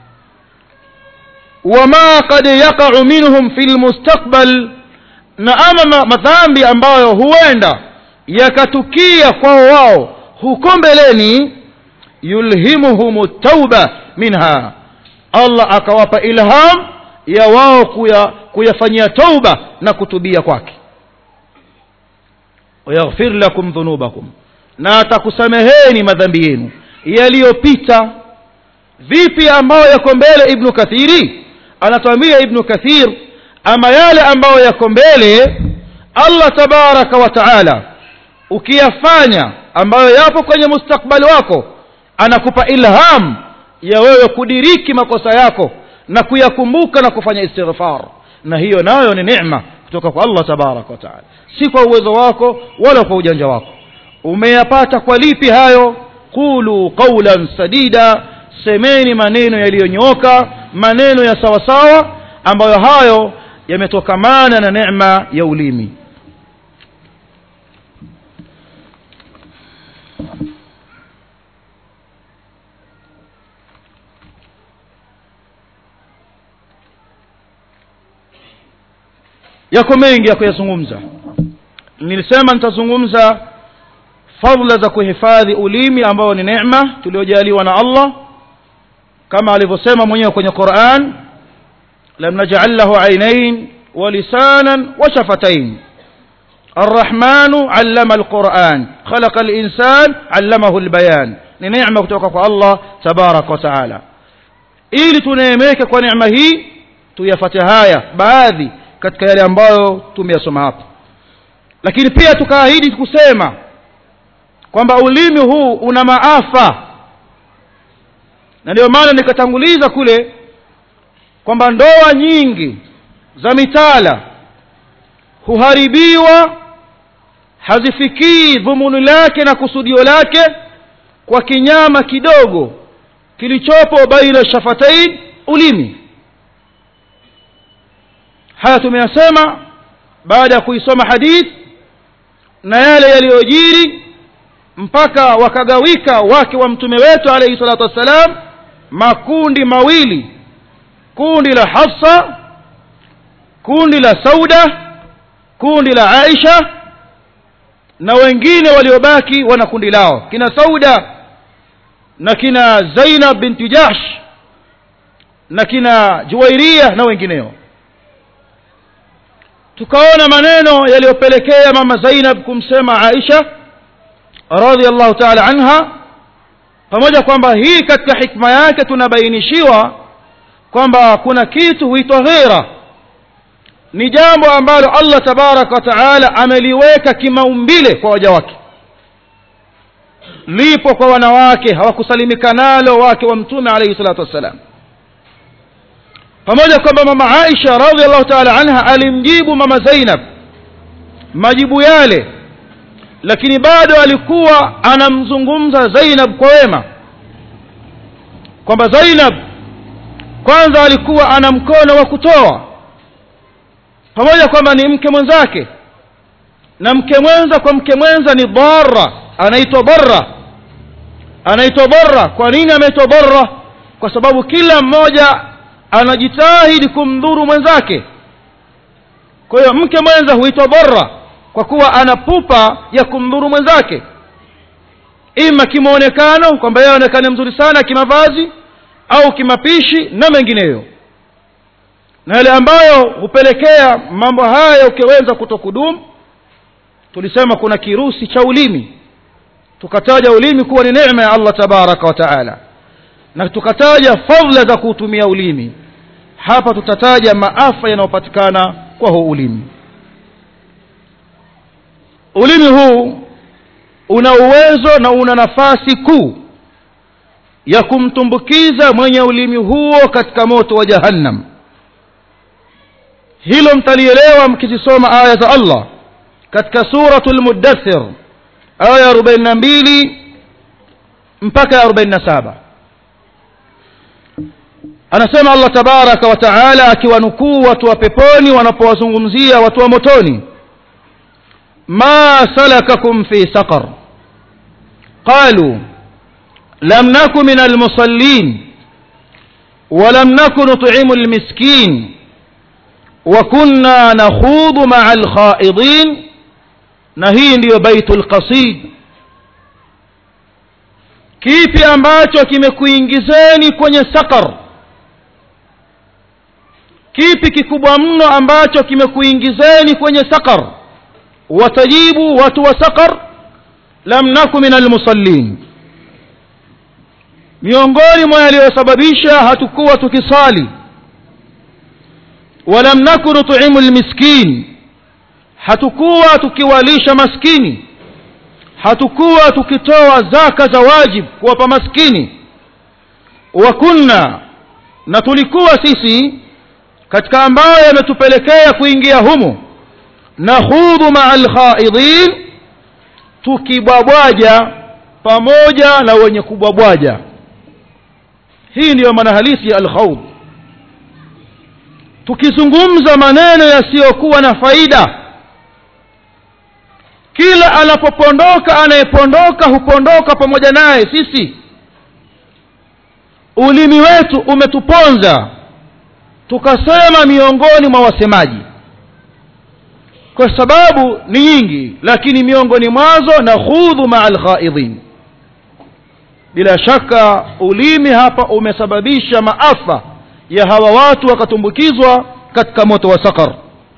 A: wama qad yaqa'u minhum fil mustaqbal na ama madhambi ambayo huenda yakatukia kwao wao huko mbeleni yulhimuhum tauba minha Allah akawapa ilham ya wao kuya, kuyafanyia tauba na kutubia kwake wayaghfir lakum dhunubakum na atakusameheni madhambi yenu yaliyopita vipi ambayo yako mbele ibnu kathiri anatuambia ibnu kathir ama yale ambayo yako mbele allah tabaraka wa taala ukiyafanya ambayo yapo kwenye mustakbali wako anakupa ilham ya wewe kudiriki makosa yako na kuyakumbuka na kufanya istighfar na hiyo nayo ni neema kutoka kwa allah tabaraka wa taala si kwa uwezo wako wala kwa ujanja wako umeyapata kwa lipi hayo qulu qawlan sadida semeni maneno yaliyonyooka maneno ya sawasawa ambayo hayo yametokamana na neema ya ulimi yako mengi ya kuyazungumza nilisema nitazungumza fadla za kuhifadhi ulimi ambao ni neema tuliojaliwa na Allah kama alivyosema mwenyewe kwenye Qur'an lam naj'al lahu aynayn wa lisanan wa shafatayn الرحمن علم القرآن خلق الإنسان علمه البيان ni neema kutoka kwa Allah tabarak wa taala ili tuneemeke kwa neema hii tuyafate haya baadhi katika yale ambayo tumeyasoma hapa lakini pia tukaahidi kusema kwamba ulimi huu una maafa na ndio maana nikatanguliza kule kwamba ndoa nyingi za mitala huharibiwa hazifikii dhumuni lake na kusudio lake kwa kinyama kidogo kilichopo baina shafatain ulimi haya tumeyasema baada ya kuisoma hadith na yale yaliyojiri mpaka wakagawika wake wa mtume wetu alayhi salatu wassalam makundi mawili kundi la Hafsa kundi la Sauda kundi la Aisha na wengine waliobaki wana kundi lao kina Sauda na kina Zainab binti Jahsh na kina Juwairia na wengineo tukaona maneno yaliyopelekea mama Zainab kumsema Aisha radhiallahu ta'ala anha pamoja kwamba hii katika hikma yake tunabainishiwa kwamba kuna kitu huitwa ghera ni jambo ambalo Allah tabaraka wa taala ameliweka kimaumbile kwa waja wake lipo kwa wanawake hawakusalimika nalo wake wa mtume alayhi salatu wassalam pamoja kwamba mama Aisha radhiallahu ta'ala anha alimjibu mama Zainab majibu yale lakini bado alikuwa anamzungumza zainab kwa wema kwamba zainab kwanza alikuwa ana mkono wa kutoa pamoja kwamba ni mke mwenzake na mke mwenza kwa mke mwenza ni dara anaitwa barra anaitwa barra kwa nini ameitwa barra kwa sababu kila mmoja anajitahidi kumdhuru mwenzake kwa hiyo mke mwenza huitwa barra kwa kuwa ana pupa ya kumdhuru mwenzake ima kimwonekano kwamba yeye aonekane mzuri sana kimavazi au kimapishi na mengineyo na yale ambayo hupelekea mambo haya ukiweza kutokudumu tulisema kuna kirusi cha ulimi tukataja ulimi kuwa ni neema ya allah tabaraka wa taala na tukataja fadhila za kuutumia ulimi hapa tutataja maafa yanayopatikana kwa huu ulimi ulimi huu una uwezo na una nafasi kuu ya kumtumbukiza mwenye ulimi huo katika moto wa jahannam hilo mtalielewa mkizisoma aya za allah katika suratul muddathir aya 42 mpaka 47 anasema allah tabaraka wa taala akiwanukuu watu wa peponi wanapowazungumzia watu wa motoni ma salakakum fi saqar qalu lam naku min almusallin ولم نكن نطعم المسكين وكنا نخوض مع الخائضين نهي ndio baitul qasid kipi ambacho kimekuingizeni kwenye sakar kipi kikubwa mno ambacho kimekuingizeni kwenye sakar watajibu watu wa sakar lam naku min almusallin miongoni mwa yaliyosababisha hatukuwa tukisali walam naku nutimu lmiskin hatukuwa tukiwalisha maskini hatukuwa tukitoa zaka za wajib kuwapa maskini wa kunna na tulikuwa sisi katika ambayo yametupelekea kuingia humu nakhudhu maa alkhaidin tukibwabwaja pamoja na wenye kubwabwaja hii ndiyo maana halisi ya alkhawd tukizungumza maneno yasiyokuwa na faida kila anapopondoka anayepondoka hupondoka pamoja naye sisi ulimi wetu umetuponza tukasema miongoni mwa wasemaji kwa sababu ni nyingi lakini miongoni mwazo na khudhu maa alkhaidhin bila shaka ulimi hapa umesababisha maafa ya hawa watu wakatumbukizwa katika moto wa sakar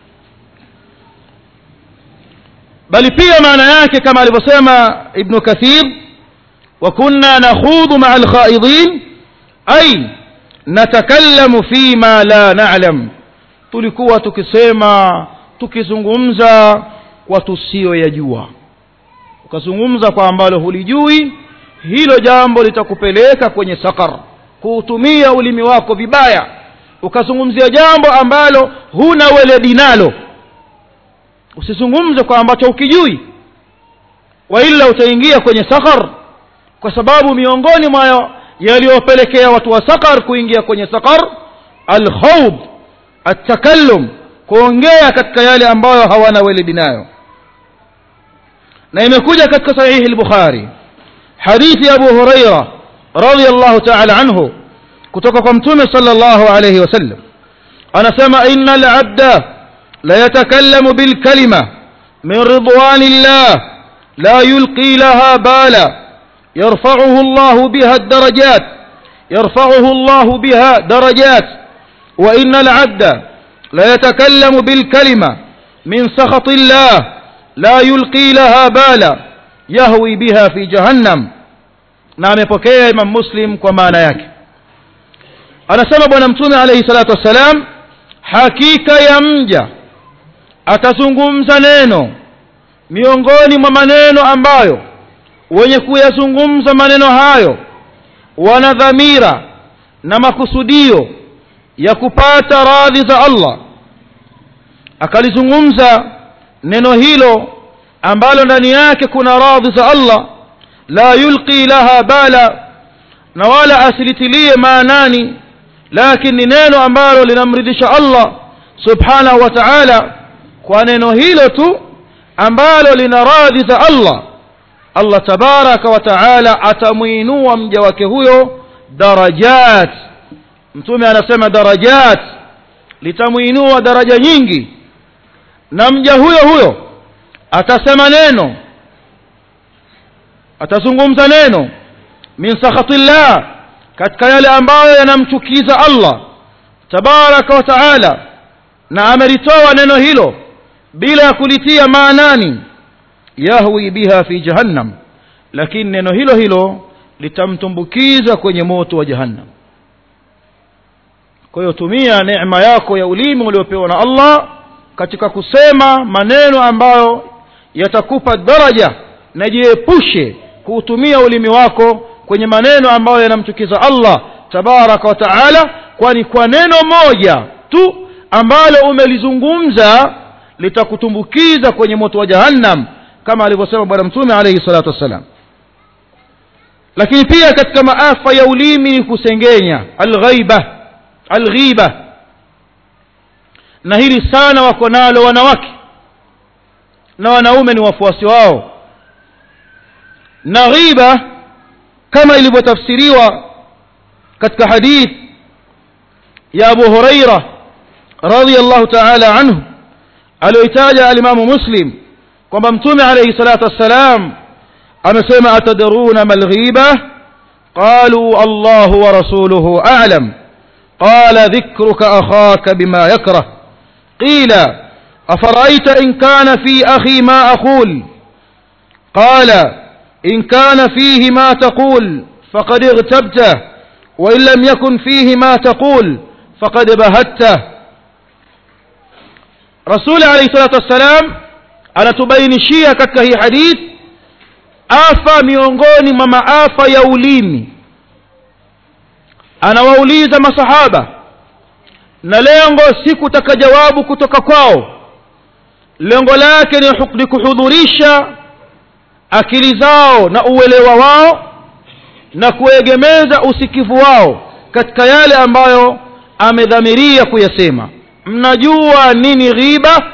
A: bali pia maana yake kama alivyosema ibnu kathir wa kunna nakhudhu maa alkhaidhin ay natakallamu fima la na'lam tulikuwa tukisema tukizungumza kwa tusiyoyajua ukazungumza kwa ambalo hulijui hilo jambo litakupeleka kwenye sakar kuutumia ulimi wako vibaya ukazungumzia jambo ambalo huna weledi nalo usizungumze kwa ambacho ukijui waila utaingia kwenye sakar kwa sababu miongoni mwa yaliyopelekea watu wa sakar kuingia kwenye sakar alkhawd atakallum kuongea katika yale ambayo hawana weledi nayo na imekuja katika sahihi al-bukhari hadithi abu huraira radiyallahu ta'ala anhu kutoka kwa mtume sallallahu alayhi wasallam anasema innal abda la yatakallamu bil kalima min ridwanillah la yulqi laha bala يرفعه الله بها الدرجات يرفعه الله بها درجات وإن العبد لا يتكلم بالكلمة من سخط الله لا يلقي لها بالا يهوي بها في جهنم نعم يبكي إمام مسلم كما نياك أنا سبب ونمتون عليه الصلاة والسلام hakika ya mja atazungumza neno miongoni mwa maneno ambayo wenye kuyazungumza maneno hayo wana dhamira na makusudio ya kupata radhi za Allah akalizungumza neno hilo ambalo ndani yake kuna radhi za allah la yulqi laha bala na wala asilitilie maanani lakini ni neno ambalo linamridhisha allah subhanahu wa taala kwa neno hilo tu ambalo lina radhi za allah allah tabaraka wa taala atamwinua mja wake huyo darajat mtume anasema darajat litamwinua daraja nyingi na mja huyo huyo atasema neno atazungumza neno min sakhatillah katika yale ambayo yanamchukiza allah tabaraka wa taala na amelitoa neno hilo bila ya kulitia maanani yahwi biha fi jahannam lakini neno hilo hilo litamtumbukiza kwenye moto wa jahannam kwa hiyo tumia neema yako ya ulimi uliopewa na allah katika kusema maneno ambayo yatakupa daraja na jiepushe kuutumia ulimi wako kwenye maneno ambayo yanamchukiza allah tabaraka wa taala kwani kwa neno moja tu ambalo umelizungumza litakutumbukiza kwenye moto wa jahannam kama alivyosema bwana mtume alaihi salatu wassalam lakini pia katika maafa ya ulimi ni kusengenya alghaiba alghiba na hili sana wako nalo wanawake na wanaume ni wafuasi wao na ghiba kama ilivyotafsiriwa katika hadith ya abu huraira radiallahu taala anhu aliyoitaja alimamu muslim kwamba mtume alaihi salatu wassalam amesema atadruna ma lghiba qaluu allahu wa rasuluhu alam قال ذكرك أخاك بما يكره قيل أفرأيت إن كان في أخي ما أقول قال إن كان فيه ما تقول فقد اغتبته وإن لم يكن فيه ما تقول فقد بهته رسول عليه الصلاة والسلام anatubainishia katika hii hadith afa miongoni mwa maafa ya ulimi anawauliza masahaba na lengo si kutaka jawabu kutoka kwao lengo lake ni kuhudhurisha akili zao na uelewa wao na kuegemeza usikivu wao katika yale ambayo amedhamiria kuyasema mnajua nini ghiba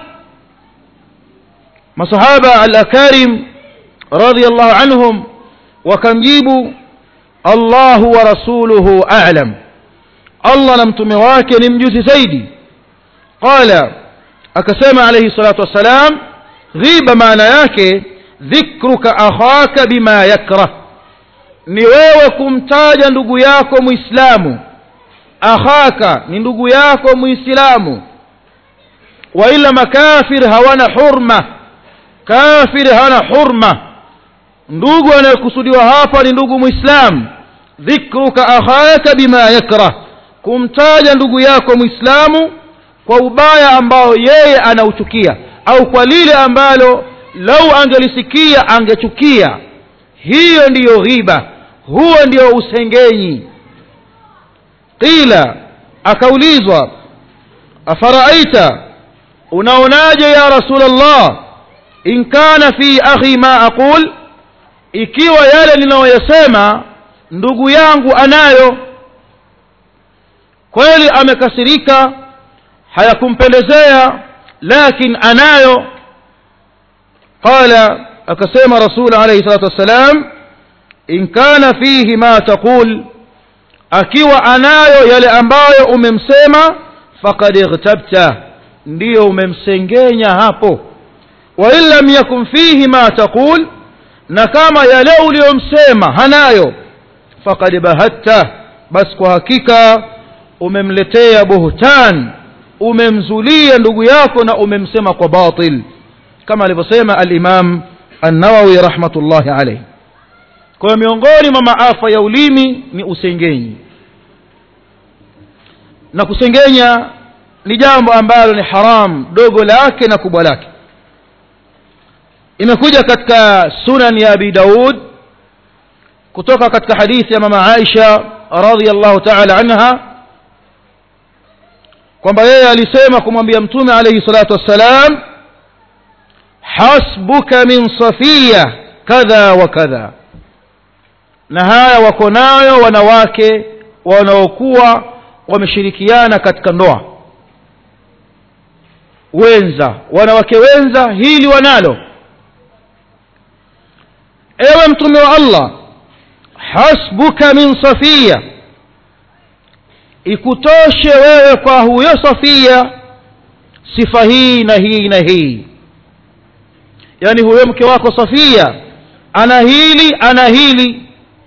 A: masahaba al-akarim radiyallahu anhum wakamjibu allahu wa rasuluhu a'lam allah na mtume wake ni mjuzi zaidi qala akasema alayhi salatu wassalam ghiba maana yake dhikruka akhaka bima yakrah ni wewe kumtaja ndugu yako muislamu akhaka ni ndugu yako muislamu wa ila makafir hawana hurma kafir hana hurma ndugu anayekusudiwa hapa ni ndugu muislam dhikruka akhaka bima yakrah kumtaja ndugu yako muislamu kwa ubaya ambao yeye anauchukia au kwa lile ambalo lau angelisikia angechukia hiyo ndiyo ghiba huo ndio usengenyi qila akaulizwa afaraaita unaonaje ya rasulllah in kana fi akhi ma aqul ikiwa yale ninayoyasema ndugu yangu anayo kweli amekasirika hayakumpendezea lakin anayo qala akasema rasul alayhi salatu wassalam in kana fihi ma taqul akiwa anayo yale ambayo umemsema faqad ightabta ndiyo umemsengenya hapo wa in lam yakun fihi ma taqul na kama yale uliyomsema hanayo faqad bahatta basi kwa hakika umemletea buhtan umemzulia ndugu yako na umemsema kwa batil kama alivyosema al-Imam An-Nawawi rahmatullahi alayhi kwa miongoni mwa maafa ya ulimi ni usengenyi na kusengenya ni jambo ambalo ni haram dogo lake na kubwa lake imekuja katika sunan ya abi daud kutoka katika hadithi ya mama aisha radhiallahu taala anha kwamba yeye alisema kumwambia mtume alayhi salatu wassalam hasbuka min safiya kadha wa kadha na haya wako nayo wanawake wanaokuwa wameshirikiana katika ndoa wenza wanawake wenza hili wanalo ewe mtume wa allah hasbuka min safia ikutoshe wewe kwa huyo safia sifa hii na hii na hii yaani huyo mke wako safia ana hili ana hili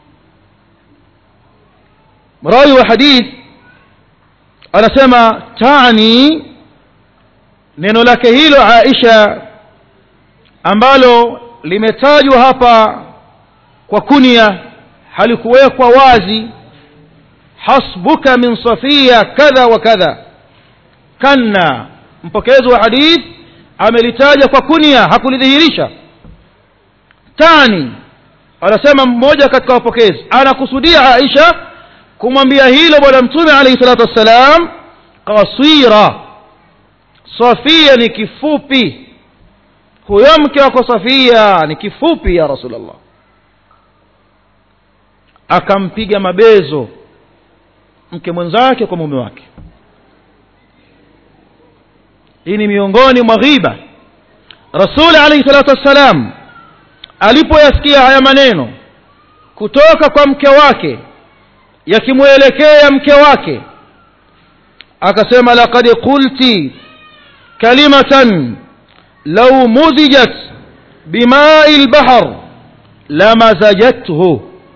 A: rawi wa hadith anasema tani neno lake hilo aisha ambalo limetajwa hapa kwa kunia halikuwekwa wazi hasbuka min safia kadha wa kadha kanna mpokezi wa hadith amelitaja kwa kunia hakulidhihirisha tani anasema mmoja katika wapokezi anakusudia aisha kumwambia hilo bwana mtume alayhi salatu wassalam kasira safia ni kifupi huyo mke wako safia ni kifupi ya rasulllah akampiga mabezo mke mwenzake kwa mume wake hii ni miongoni mwa ghiba rasuli alayhi salatu wassalam alipoyasikia haya maneno kutoka kwa mke wake yakimwelekea mke wake akasema laqad qulti kalimatan law muzijat bimai lbahr lamazajathu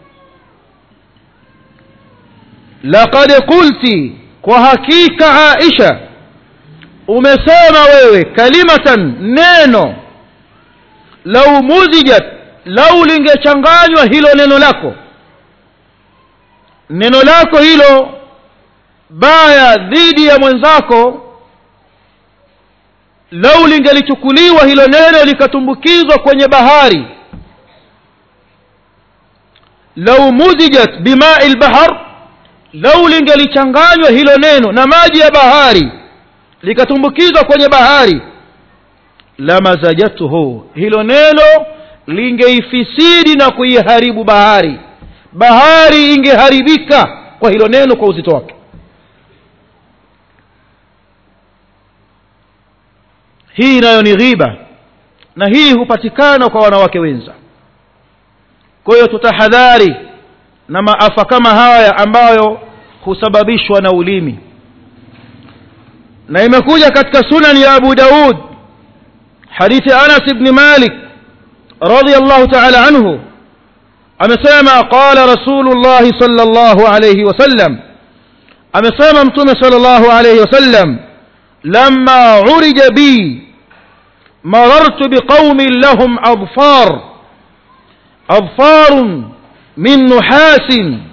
A: laqad qulti kwa hakika aisha umesema wewe kalimatan neno lau muzijat lau lingechanganywa hilo neno lako neno lako hilo baya dhidi ya mwenzako lau lingelichukuliwa hilo neno likatumbukizwa kwenye bahari lau muzijat bimai lbahar lau lingelichanganywa hilo neno na maji ya bahari likatumbukizwa kwenye bahari lamazajatuhu hilo neno lingeifisidi na kuiharibu bahari bahari ingeharibika kwa hilo neno kwa uzito wake hii nayo ni ghiba na hii hupatikana kwa wanawake wenza kwa hiyo tutahadhari na maafa kama haya ambayo husababishwa na ulimi na imekuja katika sunan ya abu daud hadithi anas ibni malik radiallahu taala anhu amesema qala rasulullahi sala llahu alaihi wasallam amesema mtume sala llahu alaihi wasallam lama urija bi مررت بقوم لهم أظفار أظفار من نحاس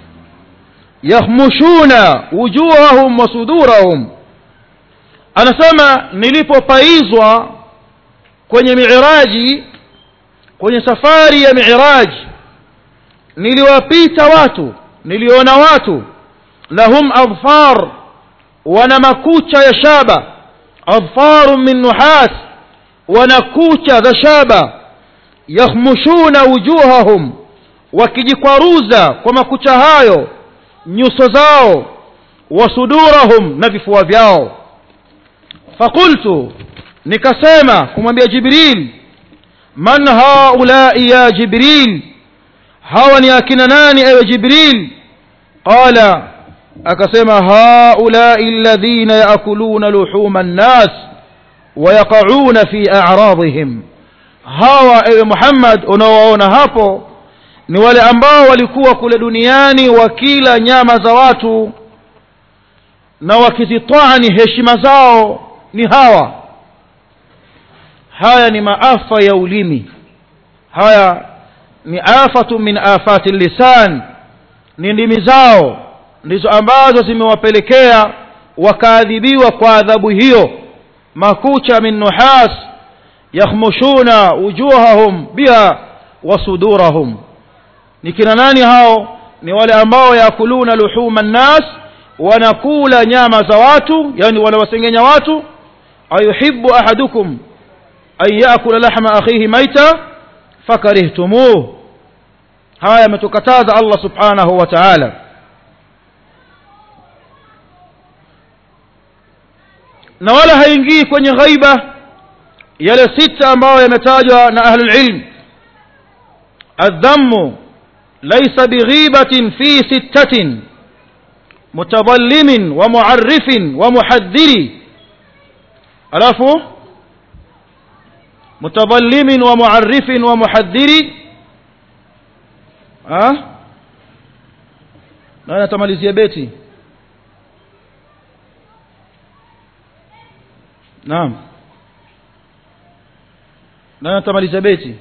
A: يخمشون وجوههم وصدورهم anasema nilipopaizwa kwenye miraji kwenye safari ya miraji niliwapita watu niliona watu lahum adfar wana makucha ya shaba adfaru min nuhas wana kucha za shaba yakhmushuna wujuhahum wakijikwaruza kwa makucha hayo nyuso zao wasudurahum na vifua vyao فقلت nikasema kumwambia jibril man haulai ya jibril hawa ni akina nani ewe jibril qala akasema haulai alladhina yaakuluna luhuma nnas wayaqauna fi a'radihim hawa ewe muhammad unaowaona hapo ni wale ambao walikuwa kule duniani wakila nyama za watu na wakizitwani heshima zao ni hawa haya ni maafa ya ulimi haya ni afatu min afati lisan ni ndimi zao ndizo ambazo zimewapelekea wakaadhibiwa kwa adhabu hiyo makucha min nuhas yakhmushuna wujuhahum biha wa sudurahum ni kina nani hao ni wale ambao yakuluna luhuma nnas wanakula nyama za watu yani wanawasengenya watu ayuhibbu ahadukum an yakula lahma akhihi maita fakarihtumuh haya ametukataza allah subhanahu wa taala na wala haingii kwenye ghaiba yale sita ambayo yametajwa na ahlulilm aldhammu laisa bighibatin fi sittatin mutadallimin wa muarrifin wa muhaddiri alafu mutadallimin wa muarrifin wa muhaddiri nani atamalizia beti naam nani atamalizia beti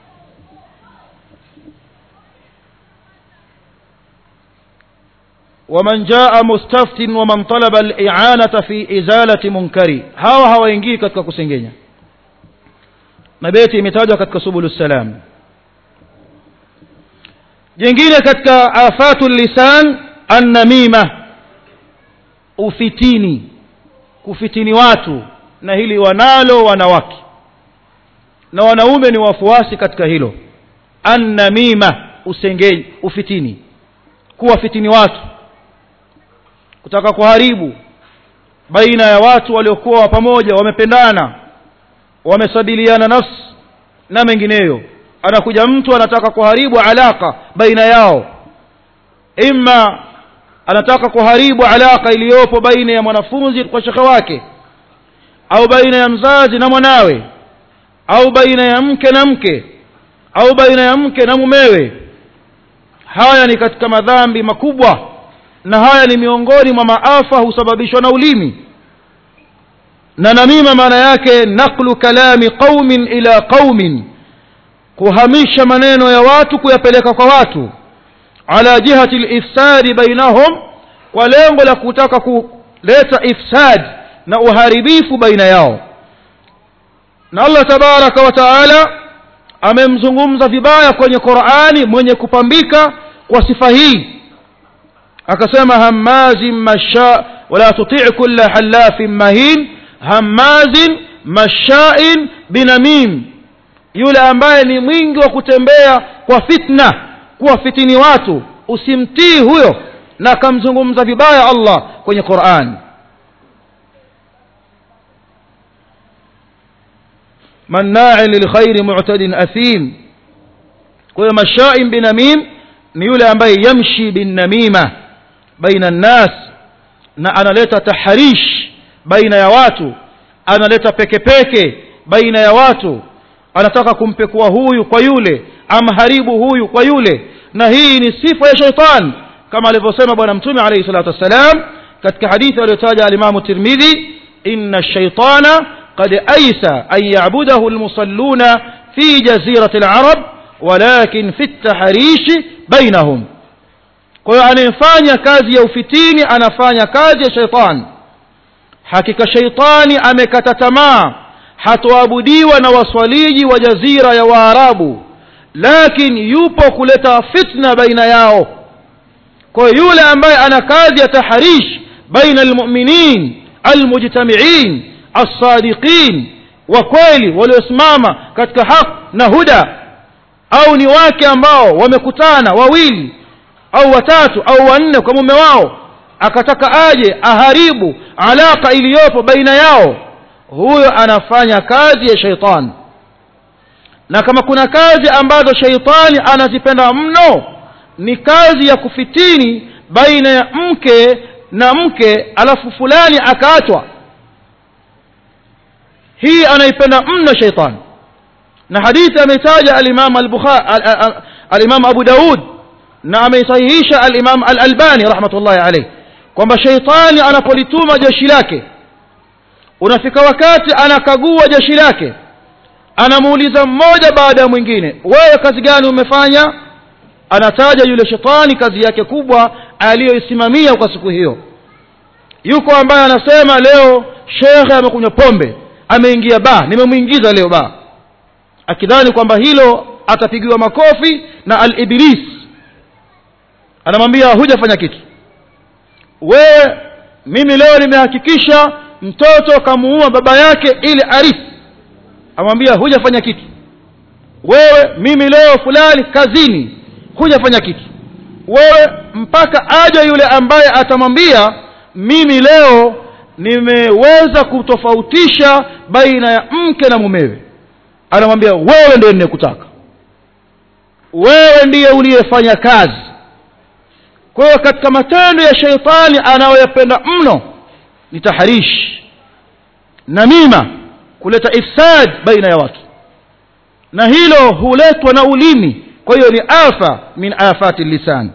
A: ومن جاء مستفت ومن طلب الإعانة في إزالة منكر هاو هاو ينجي katika kusengenya na beti imetajwa katika subul salam jingine katika afatu lisan annamima ufitini kufitini watu na hili wanalo wanawake na wanaume ni wafuasi katika hilo annamima usengenyi ufitini kuwafitini watu kutaka kuharibu baina ya watu waliokuwa pamoja wamependana wamesabiliana nafsi na mengineyo anakuja mtu anataka kuharibu alaka baina yao imma anataka kuharibu alaka iliyopo baina ya mwanafunzi kwa shekhe wake au baina ya mzazi na mwanawe au baina ya mke na mke au baina ya mke na mumewe haya ni katika madhambi makubwa na haya ni miongoni mwa maafa husababishwa na ulimi na namima maana yake naqlu kalami qaumin ila qaumin kuhamisha maneno ya watu kuyapeleka kwa watu ala jihati lifsadi bainahum kwa lengo la kutaka kuleta ifsad na uharibifu baina yao na allah tabaraka wa taala amemzungumza vibaya kwenye qurani mwenye kupambika kwa sifa hii akasema hamazin masha wala tutii kulla halafin mahin hamazin mashain binamim yule ambaye ni mwingi wa kutembea kwa fitna kuwafitini watu usimtii huyo na akamzungumza vibaya allah kwenye quran manna'in lilkhairi mu'tadin athim kwa hiyo mashain binamim ni yule ambaye yamshi binnamima baina nnas na analeta taharish baina ya watu analeta pekepeke baina ya watu anataka kumpekua huyu kwa yule amharibu huyu kwa yule na hii ni sifa ya shaitan kama alivyosema bwana mtume alayhi salatu wassalam katika hadithi aliyotaja alimamu tirmidhi inna shaitana qad aisa an yabudahu almusalluna fi jazirati alarab walakin fi taharishi bainahum kwa hiyo anayefanya kazi ya ufitini anafanya kazi ya shaitani hakika shaitani amekata tamaa hatoabudiwa na waswaliji wa jazira ya waarabu lakini yupo kuleta fitna baina yao kwa yule ambaye ana kazi ya taharish baina almuminin almujtamiin alsadiqin wa kweli waliosimama katika haq na huda au ni wake ambao wamekutana wawili au watatu au wanne kwa mume wao akataka aje aharibu alaka iliyopo baina yao huyo anafanya kazi ya shaitani na kama kuna kazi ambazo shaitani anazipenda mno ni kazi ya kufitini baina ya mke na mke alafu fulani akaachwa hii anaipenda mno shaitani na hadithi ameitaja alimam alimam abu daud na ameisahihisha alimam alalbani rahmatullahi alayh kwamba shaitani anapolituma jeshi lake unafika wakati anakagua jeshi lake anamuuliza mmoja baada ya mwingine wewe kazi gani umefanya anataja yule shetani kazi yake kubwa aliyoisimamia kwa siku hiyo yuko ambaye anasema leo shekhe amekunywa pombe ameingia baa nimemwingiza leo baa akidhani kwamba hilo atapigiwa makofi na al-iblis anamwambia hujafanya kitu wewe mimi leo nimehakikisha mtoto kamuua baba yake ili arithi amwambia hujafanya kitu wewe mimi leo fulani kazini hujafanya kitu wewe mpaka aje yule ambaye atamwambia mimi leo nimeweza kutofautisha baina ya mke na mumewe anamwambia wewe ndiye ninekutaka wewe ndiye uliyefanya kazi kwa hiyo katika matendo ya sheitani anayoyapenda mno ni taharish namima kuleta ifsad baina ya watu na hilo huletwa na ulimi kwa hiyo ni afa min afati lisan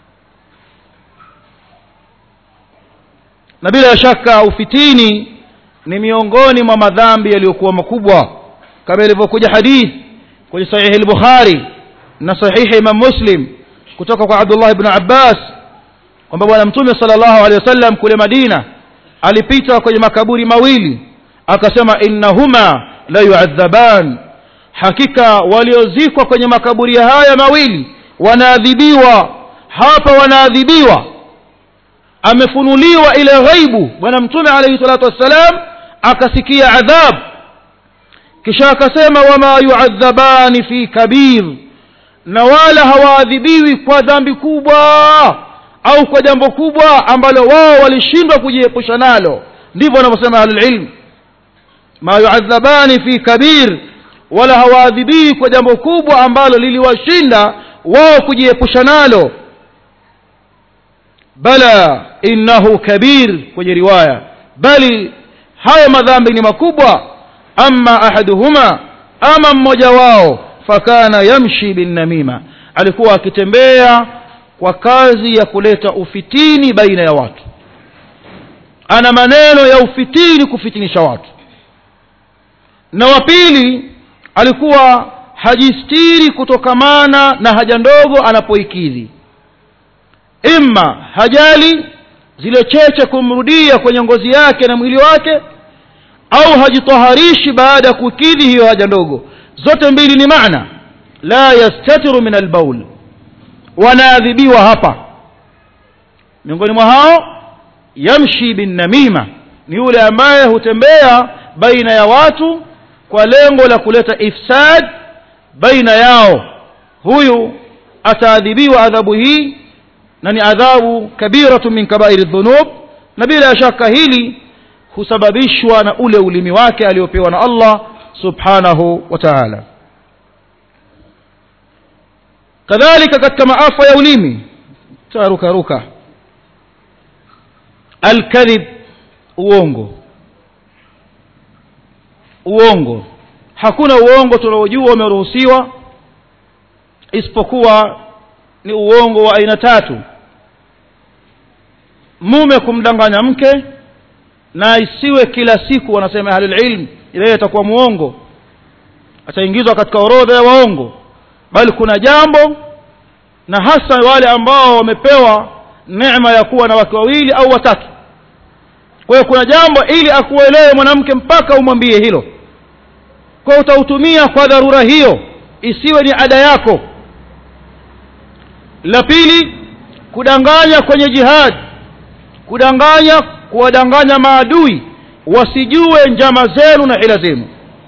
A: na bila shaka ufitini ni miongoni mwa madhambi yaliyokuwa makubwa kama ilivyokuja hadith kwenye sahihi al-bukhari na sahihi imam muslim kutoka kwa abdullah ibn abbas kwamba bwana mtume sallallahu alaihi wasallam kule madina alipita kwenye makaburi mawili akasema innahuma la yu'adhaban hakika waliozikwa kwenye makaburi haya mawili wanaadhibiwa hapa wanaadhibiwa amefunuliwa ile ghaibu bwana mtume alayhi salatu wassalam akasikia adhab kisha akasema wama yu'adhabani fi kabir na wala hawaadhibiwi kwa dhambi kubwa au kwa jambo kubwa ambalo wao walishindwa kujiepusha nalo ndivyo wanavyosema ahlulilm ma yuadhabani fi kabir wala hawaadhibii kwa jambo kubwa ambalo liliwashinda wao kujiepusha nalo bala innahu kabir kwenye riwaya bali haya madhambi ni makubwa ama ahaduhuma ama mmoja wao fakana yamshi binnamima alikuwa akitembea kwa kazi ya kuleta ufitini baina ya watu ana maneno ya ufitini kufitinisha watu na wa pili alikuwa hajistiri kutokamana na haja ndogo anapoikidhi imma hajali zile cheche kumrudia kwenye ngozi yake na mwili wake au hajitaharishi baada ya kukidhi hiyo haja ndogo zote mbili ni maana la yastatiru min albaul wanaadhibiwa hapa miongoni mwa hao yamshi bin namima ni yule ambaye hutembea baina ya watu kwa lengo la kuleta ifsad baina yao huyu ataadhibiwa adhabu hii na ni adhabu kabiratu min kabairi dhunub na bila shaka hili husababishwa na ule ulimi wake aliopewa na Allah subhanahu wa ta'ala kadhalika katika maafa ya ulimi taruka ruka alkadhib uongo uongo hakuna uongo tunaojua umeruhusiwa isipokuwa ni uongo wa aina tatu mume kumdanganya mke na isiwe kila siku wanasema ahlul ilm ile itakuwa muongo ataingizwa katika orodha ya waongo bali kuna jambo na hasa wale ambao wamepewa neema ya kuwa na wake wawili au watatu kwa hiyo kuna jambo ili akuelewe mwanamke mpaka umwambie hilo kwa utautumia kwa dharura hiyo isiwe ni ada yako la pili kudanganya kwenye jihad kudanganya kuwadanganya maadui wasijue njama zenu na hila zenu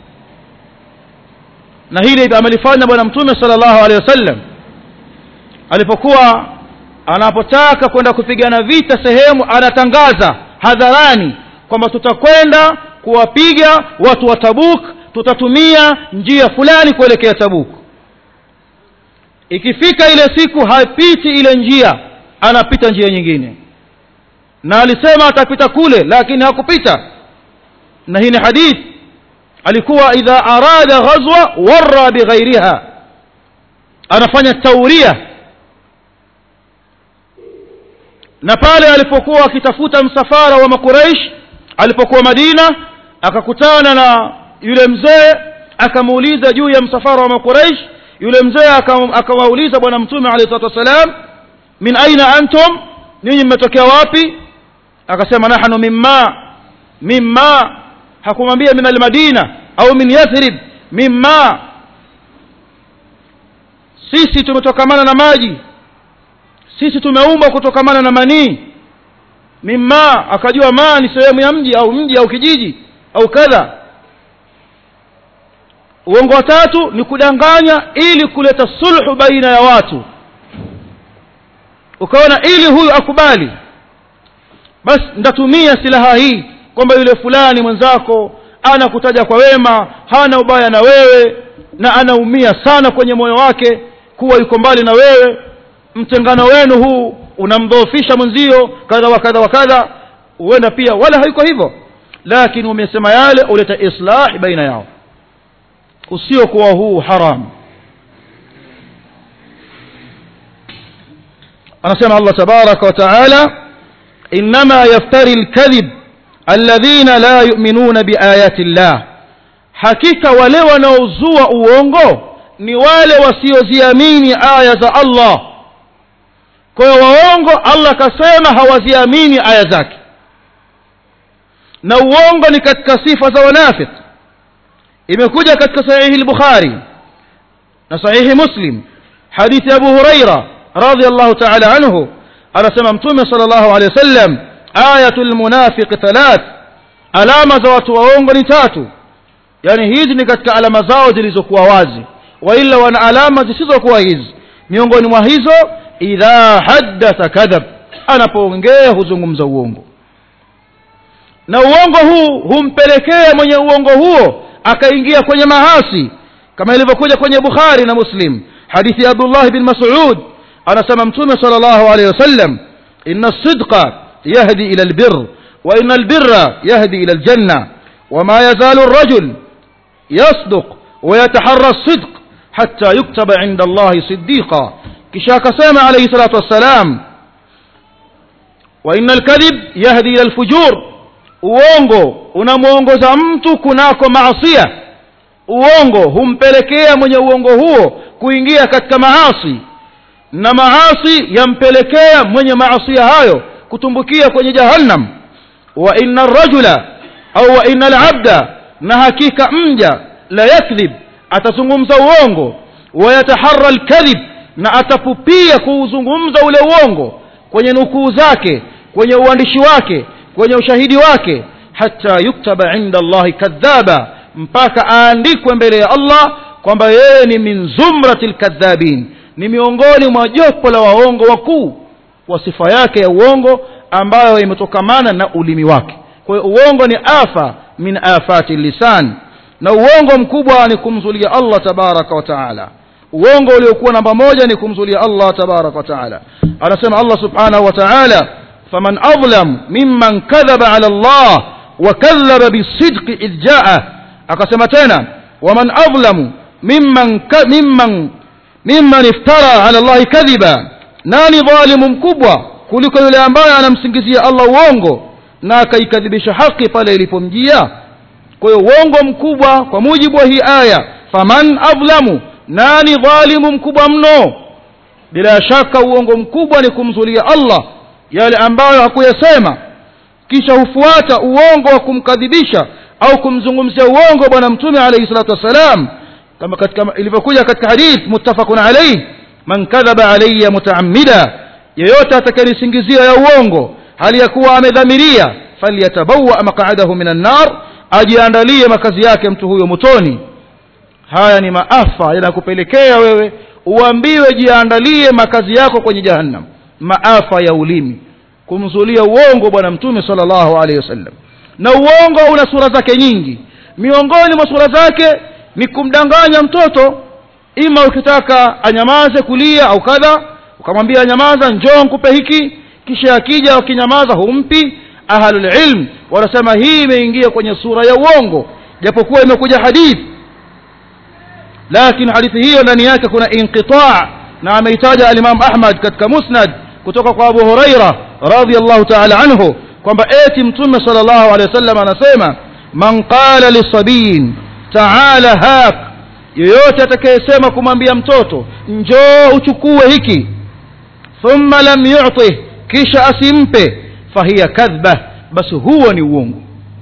A: na hili amelifanya bwana mtume sallallahu alaihi wasallam alipokuwa anapotaka kwenda kupigana vita sehemu anatangaza hadharani kwamba tutakwenda kuwapiga watu wa Tabuk tutatumia njia fulani kuelekea Tabuk ikifika ile siku hapiti ile njia anapita njia nyingine na alisema atapita kule lakini hakupita na hii ni hadith alikuwa idha arada ghazwa warra bighairiha anafanya tauria na pale alipokuwa akitafuta msafara wa makuraish alipokuwa madina akakutana na yule mzee akamuuliza juu ya msafara wa makuraish yule mzee akawauliza bwana mtume alayhi salatu wasalam min aina antum ninyi mmetokea wapi akasema nahnu mimma mimma hakumwambia min almadina au min yathrib mimma sisi tumetokamana na maji sisi tumeumbwa kutokamana na manii mimma akajua ma ni sehemu ya mji au mji au kijiji au kadha uongo wa tatu ni kudanganya ili kuleta sulhu baina ya watu ukaona ili huyu akubali basi ndatumia silaha hii kwamba yule fulani mwenzako anakutaja kwa wema hana ubaya na wewe na anaumia sana kwenye moyo wake kuwa yuko mbali na wewe mtengano wenu huu unamdhoofisha mwenzio kadha wa kadha wa kadha huenda pia wala haiko hivyo lakini umesema yale uleta islah baina yao usiokuwa huu haram anasema allah tabaraka wa taala inma yaftari lkadhib alladhina la yuminuna biayati llah hakika wale wanaozua uongo ni wale wasioziamini aya za allah kwa hiyo waongo allah akasema hawaziamini aya zake na uongo ni katika sifa za wanafik imekuja katika sahihi lbukhari na sahihi muslim hadithi abu huraira radiallahu taala anhu anasema mtume sala llahu alehi wasallam ayatu lmunafiqi thalath alama za watu waongo ni tatu yaani hizi ni katika alama zao zilizokuwa wazi waila wana alama zisizokuwa hizi miongoni mwa hizo idha haddatha kadhab anapoongea huzungumza uongo na uongo huu humpelekea mwenye uongo huo akaingia kwenye mahasi kama ilivyokuja kwenye bukhari na muslim hadithi ya abdullah bin mas'ud anasema mtume sala llahu alehi wasallam ina sidqa yahdi ila albir wa ina albira yahdi ila aljanna wama yazalu الرجل يصدق ويتحرى الصدق حتى يكتب عند الله صديقا kisha akasema alayhi salatu wassalam wa inna alkadhib yahdi ila alfujur uongo unamwongoza mtu kunako maasia uongo humpelekea mwenye uongo huo kuingia katika maasi na maasi yampelekea mwenye maasia hayo kutumbukia kwenye jahannam wa inna arrajula au wa inna alabda na hakika mja la yakdhib atazungumza uongo wayataharra alkadhib na atapupia kuuzungumza ule uongo kwenye nukuu zake kwenye uandishi wake kwenye ushahidi wake hata yuktaba inda allahi kadhaba mpaka aandikwe mbele ya allah kwamba yeye ni min zumrati lkadhabin ni miongoni mwa jopo la waongo wakuu kwa sifa yake ya uongo ambayo imetokamana na ulimi wake kwa hiyo uongo ni afa min afati lisan na uongo mkubwa ni kumzulia allah tabaraka wa taala uongo uliokuwa namba moja ni kumzulia allah tabaraka wa taala anasema allah subhanahu wa taala faman adlam mimman kadhaba ala allah wakadhaba bisidqi idh jaa akasema tena waman adlamu mimman, ka, mimman, mimman iftara ala llahi kadhiba nani dhalimu mkubwa kuliko yule ambaye anamsingizia allah uongo na akaikadhibisha haki pale ilipomjia kwa hiyo uongo mkubwa kwa mujibu wa hii aya faman adlamu nani dhalimu mkubwa mno bila shaka uongo mkubwa ni kumzulia allah yale ambayo hakuyasema kisha hufuata uongo wa kumkadhibisha au kumzungumzia uongo bwana mtume alayhi salatu wassalam kama katika ilivyokuja katika hadith muttafaqun alayh man kadhaba alayya mutaammida yeyote atakayenisingizia ya uongo hali ya kuwa amedhamiria falyatabawa maq'adahu minan nar ajiandalie makazi yake mtu huyo motoni haya ni maafa yanakupelekea wewe uambiwe jiandalie makazi yako kwenye jahannam maafa ya ulimi kumzulia uongo bwana mtume sallallahu alaihi wasallam na uongo una sura zake nyingi miongoni mwa sura zake ni kumdanganya mtoto ima ukitaka anyamaze kulia au kadha ukamwambia anyamaza njoo nkupe hiki kisha akija wakinyamaza humpi ahlulilm wanasema hii imeingia kwenye sura ya uongo japokuwa imekuja hadithi lakini hadithi hiyo ndani yake kuna inqitaa na ameitaja alimam ahmad katika musnad kutoka kwa abu huraira radiallahu taala anhu kwamba eti mtume sal llahu alehi wasallam anasema man qala lisabiyin taala hak yoyote atakayesema kumwambia mtoto njoo uchukue hiki thumma lam yutih kisha asimpe fahiya kadhba basi huo ni uongo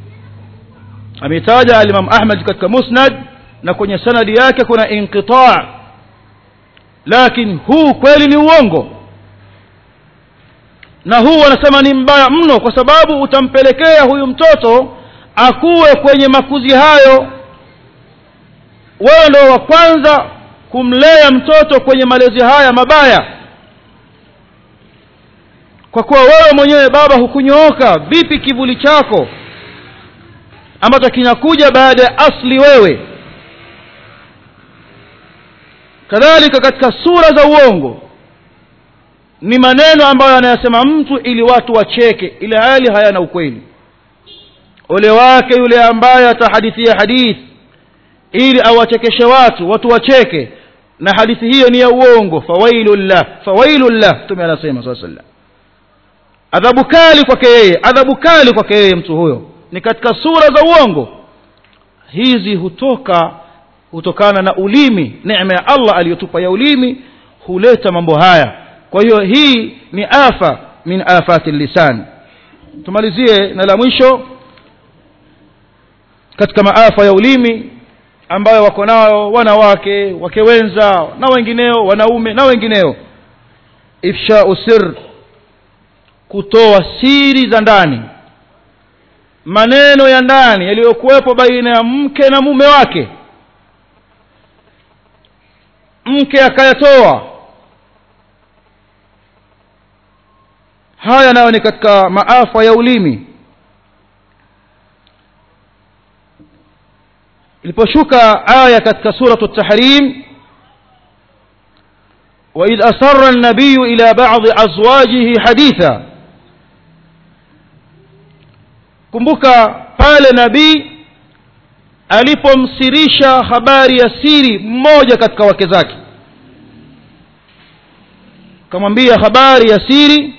A: ameitaja alimam ahmad katika musnad na kwenye sanadi yake kuna inqitaa lakini huu kweli ni uongo na huu wanasema ni mbaya mno kwa sababu utampelekea huyu mtoto akuwe kwenye makuzi hayo wewe ndio wa kwanza kumlea mtoto kwenye malezi haya mabaya kwa kuwa wewe mwenyewe baba hukunyooka vipi kivuli chako ambacho kinakuja baada ya asli wewe kadhalika katika sura za uongo ni maneno ambayo anayasema mtu ili watu wacheke ile hali hayana ukweli ole wake yule ambaye atahadithia hadithi ili awachekeshe watu watu wacheke na hadithi hiyo ni ya uongo fawailullah fawailullah mtume anasema saa sallam adhabu kali kwake yeye adhabu kali kwake yeye mtu huyo ni katika sura za uongo hizi hutoka hutokana na ulimi neema ya allah aliyotupa ya ulimi huleta mambo haya kwa hiyo hii ni afa min afati lisan tumalizie na la mwisho katika maafa ya ulimi ambayo wako nao wanawake wake wenza na wengineo wanaume na wengineo ifshau sir kutoa siri za ndani maneno ya ndani yaliyokuwepo baina ya mke na mume wake mke akayatoa haya nayo ni katika maafa ya ulimi iliposhuka aya katika suratu tahrim وإذ أسر النبي إلى بعض أزواجه حديثا kumbuka pale nabii alipomsirisha habari ya siri mmoja katika wake zake kamwambia habari ya siri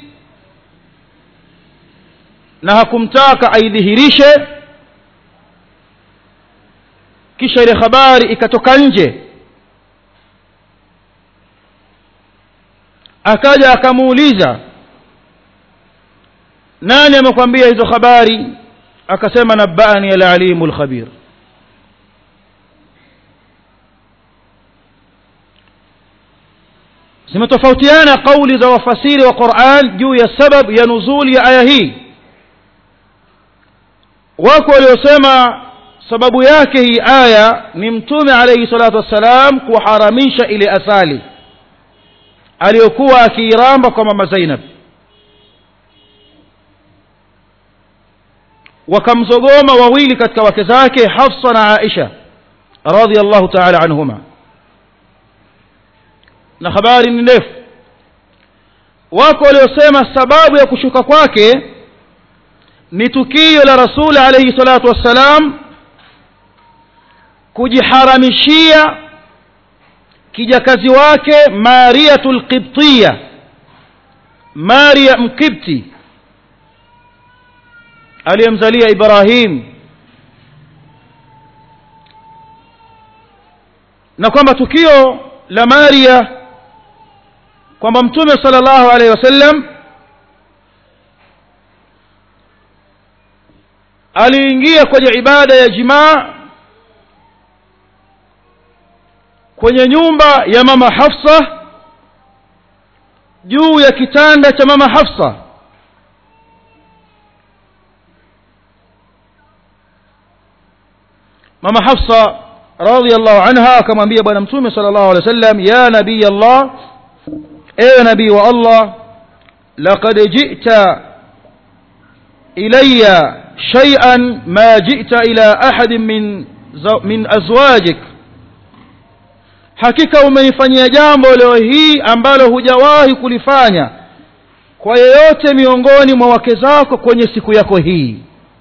A: na hakumtaka aidhihirishe kisha ile habari ikatoka nje akaja akamuuliza nani amekwambia hizo habari akasema nabani alalimu lkhabir zimetofautiana kauli za wafasiri wa quran juu ya sabab ya nuzuli ya aya hii wako waliosema sababu yake hii aya ni mtume alaihi salatu wassalam kuharamisha ile asali aliyokuwa akiiramba kwa mama zainab wakamzogoma wawili katika wake zake hafsa na aisha radiallahu taala anhuma na habari ni ndefu wako waliosema sababu ya kushuka kwake ni tukio la rasuli alaihi salatu wassalam kujiharamishia kijakazi wake mariyatu lqibtiya maria mkibti aliyemzalia ibrahim na kwamba tukio la maria kwamba mtume sala llahu alaihi wasallam aliingia kwenye ibada ya jimaa kwenye nyumba ya mama hafsa juu ya kitanda cha mama hafsa mama hafsa radiallahu anha akamwambia bwana mtume sala llahu alehi wa sallam ya nabiy allah ewe nabii wa allah laqad jita ilaya shay'an ma jita ila ahadin min, min azwajik hakika umenifanyia jambo leo hii ambalo hujawahi kulifanya kwa yeyote miongoni mwa wake zako kwenye siku yako hii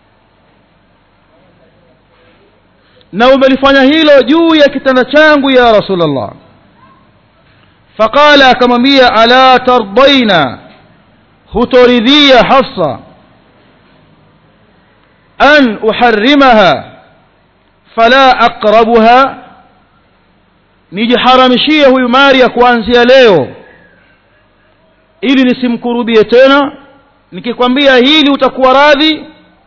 A: na umelifanya hilo juu ya kitanda changu ya rasulllah faqala akamwambia ala tardaina hutoridhia hafsa an uharimaha fala aqrabuha nijiharamishie huyu maria kuanzia leo ili nisimkurubie tena nikikwambia hili utakuwa radhi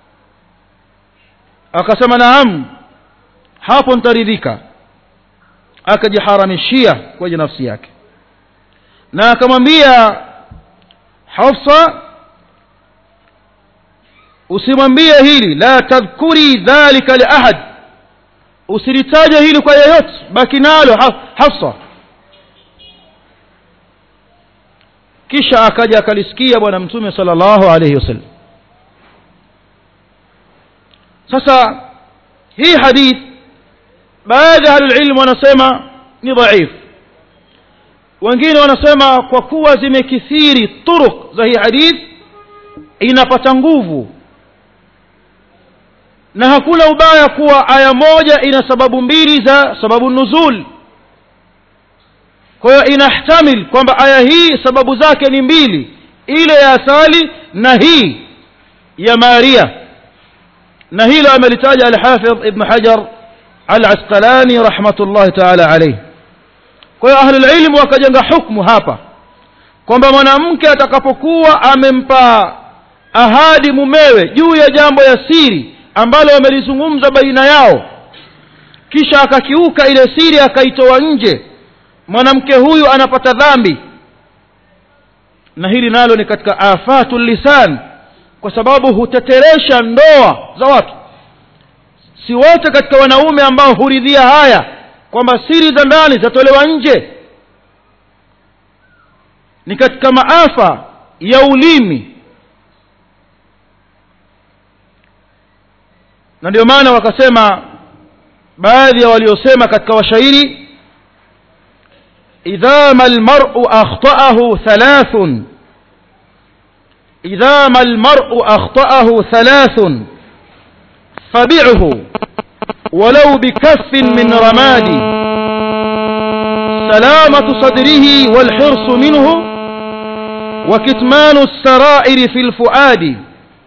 A: akasema naam hapo nitaridhika akajiharamishia kwenye nafsi yake na akamwambia hafsa usimwambie hili la tadhkuri dhalika liahad usilitaje hili kwa yeyote baki nalo hafsa kisha akaja akalisikia bwana mtume sallallahu alayhi wasallam sasa hii hadith baadhi ya ahlulilmu wanasema ni dhaif wengine wanasema kwa kuwa zimekithiri turuq za hii hadith inapata nguvu na hakuna ubaya kuwa aya moja ina sababu mbili za sababu nuzul kwa hiyo inahtamil kwamba aya hii sababu zake ni mbili ile ya asali na hii ya maria na hilo amelitaja alhafidh ibn hajar al-asqalani rahmatullahi taala alayhi kwa hiyo ahlulilmu wakajenga hukmu hapa kwamba mwanamke atakapokuwa amempa ahadi mumewe juu ya jambo ya siri ambalo wamelizungumza baina yao kisha akakiuka ile siri akaitoa nje mwanamke huyu anapata dhambi na hili nalo ni katika afatu lisan kwa sababu huteteresha ndoa za watu si wote katika wanaume ambao huridhia haya kwamba siri za ndani zatolewa nje ni katika maafa ya ulimi na ndio maana wakasema baadhi ya waliosema katika washairi idha ma almar'u akhta'ahu thalathun idha ma almar'u akhta'ahu thalathun fabi'hu ولو بكف من رماد سلامة صدره والحرص منه وكتمان السرائر في الفؤاد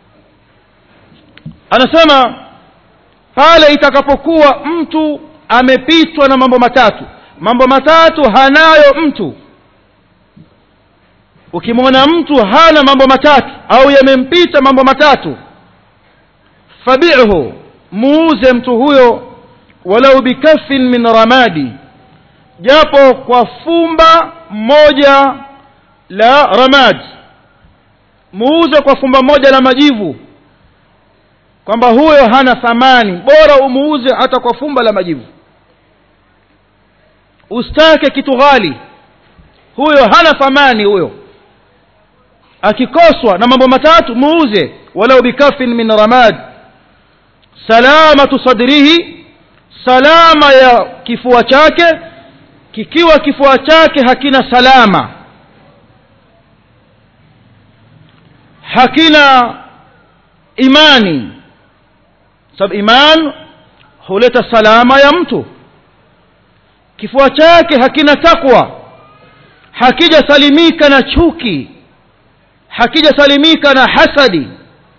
A: anasema pale itakapokuwa mtu amepitwa na mambo matatu mambo matatu hanayo mtu ukimwona mtu hana mambo matatu au yamempita mambo matatu fabi'hu muuze mtu huyo walau bikafin min ramadi japo kwa fumba moja la ramad muuze kwa fumba moja la majivu kwamba huyo hana thamani bora umuuze hata kwa fumba la majivu ustake kitu ghali huyo hana thamani huyo akikoswa na mambo matatu muuze walau bikafin min ramad salamatu sadrihi salama ya kifua chake kikiwa kifua chake hakina salama hakina imani sababu iman huleta salama ya mtu kifua chake hakina takwa hakijasalimika na chuki hakijasalimika na hasadi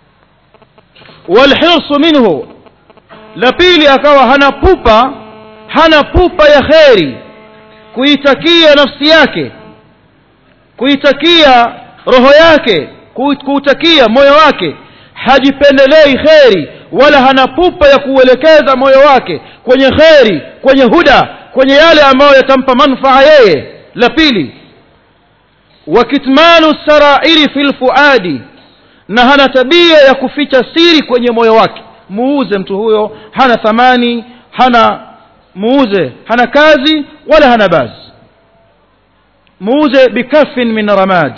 A: walhirsu minhu la pili akawa hana pupa hana pupa ya kheri kuitakia nafsi yake kuitakia roho yake kuutakia moyo wake hajipendelei kheri wala hana pupa ya kuuelekeza moyo wake kwenye kheri kwenye huda kwenye yale ambayo yatampa manfaa yeye la pili wa kitmanu sarairi fi lfuadi na hana tabia ya kuficha siri kwenye moyo wake muuze mtu huyo hana thamani hana muuze hana kazi wala hana bazi muuze bikafin min ramad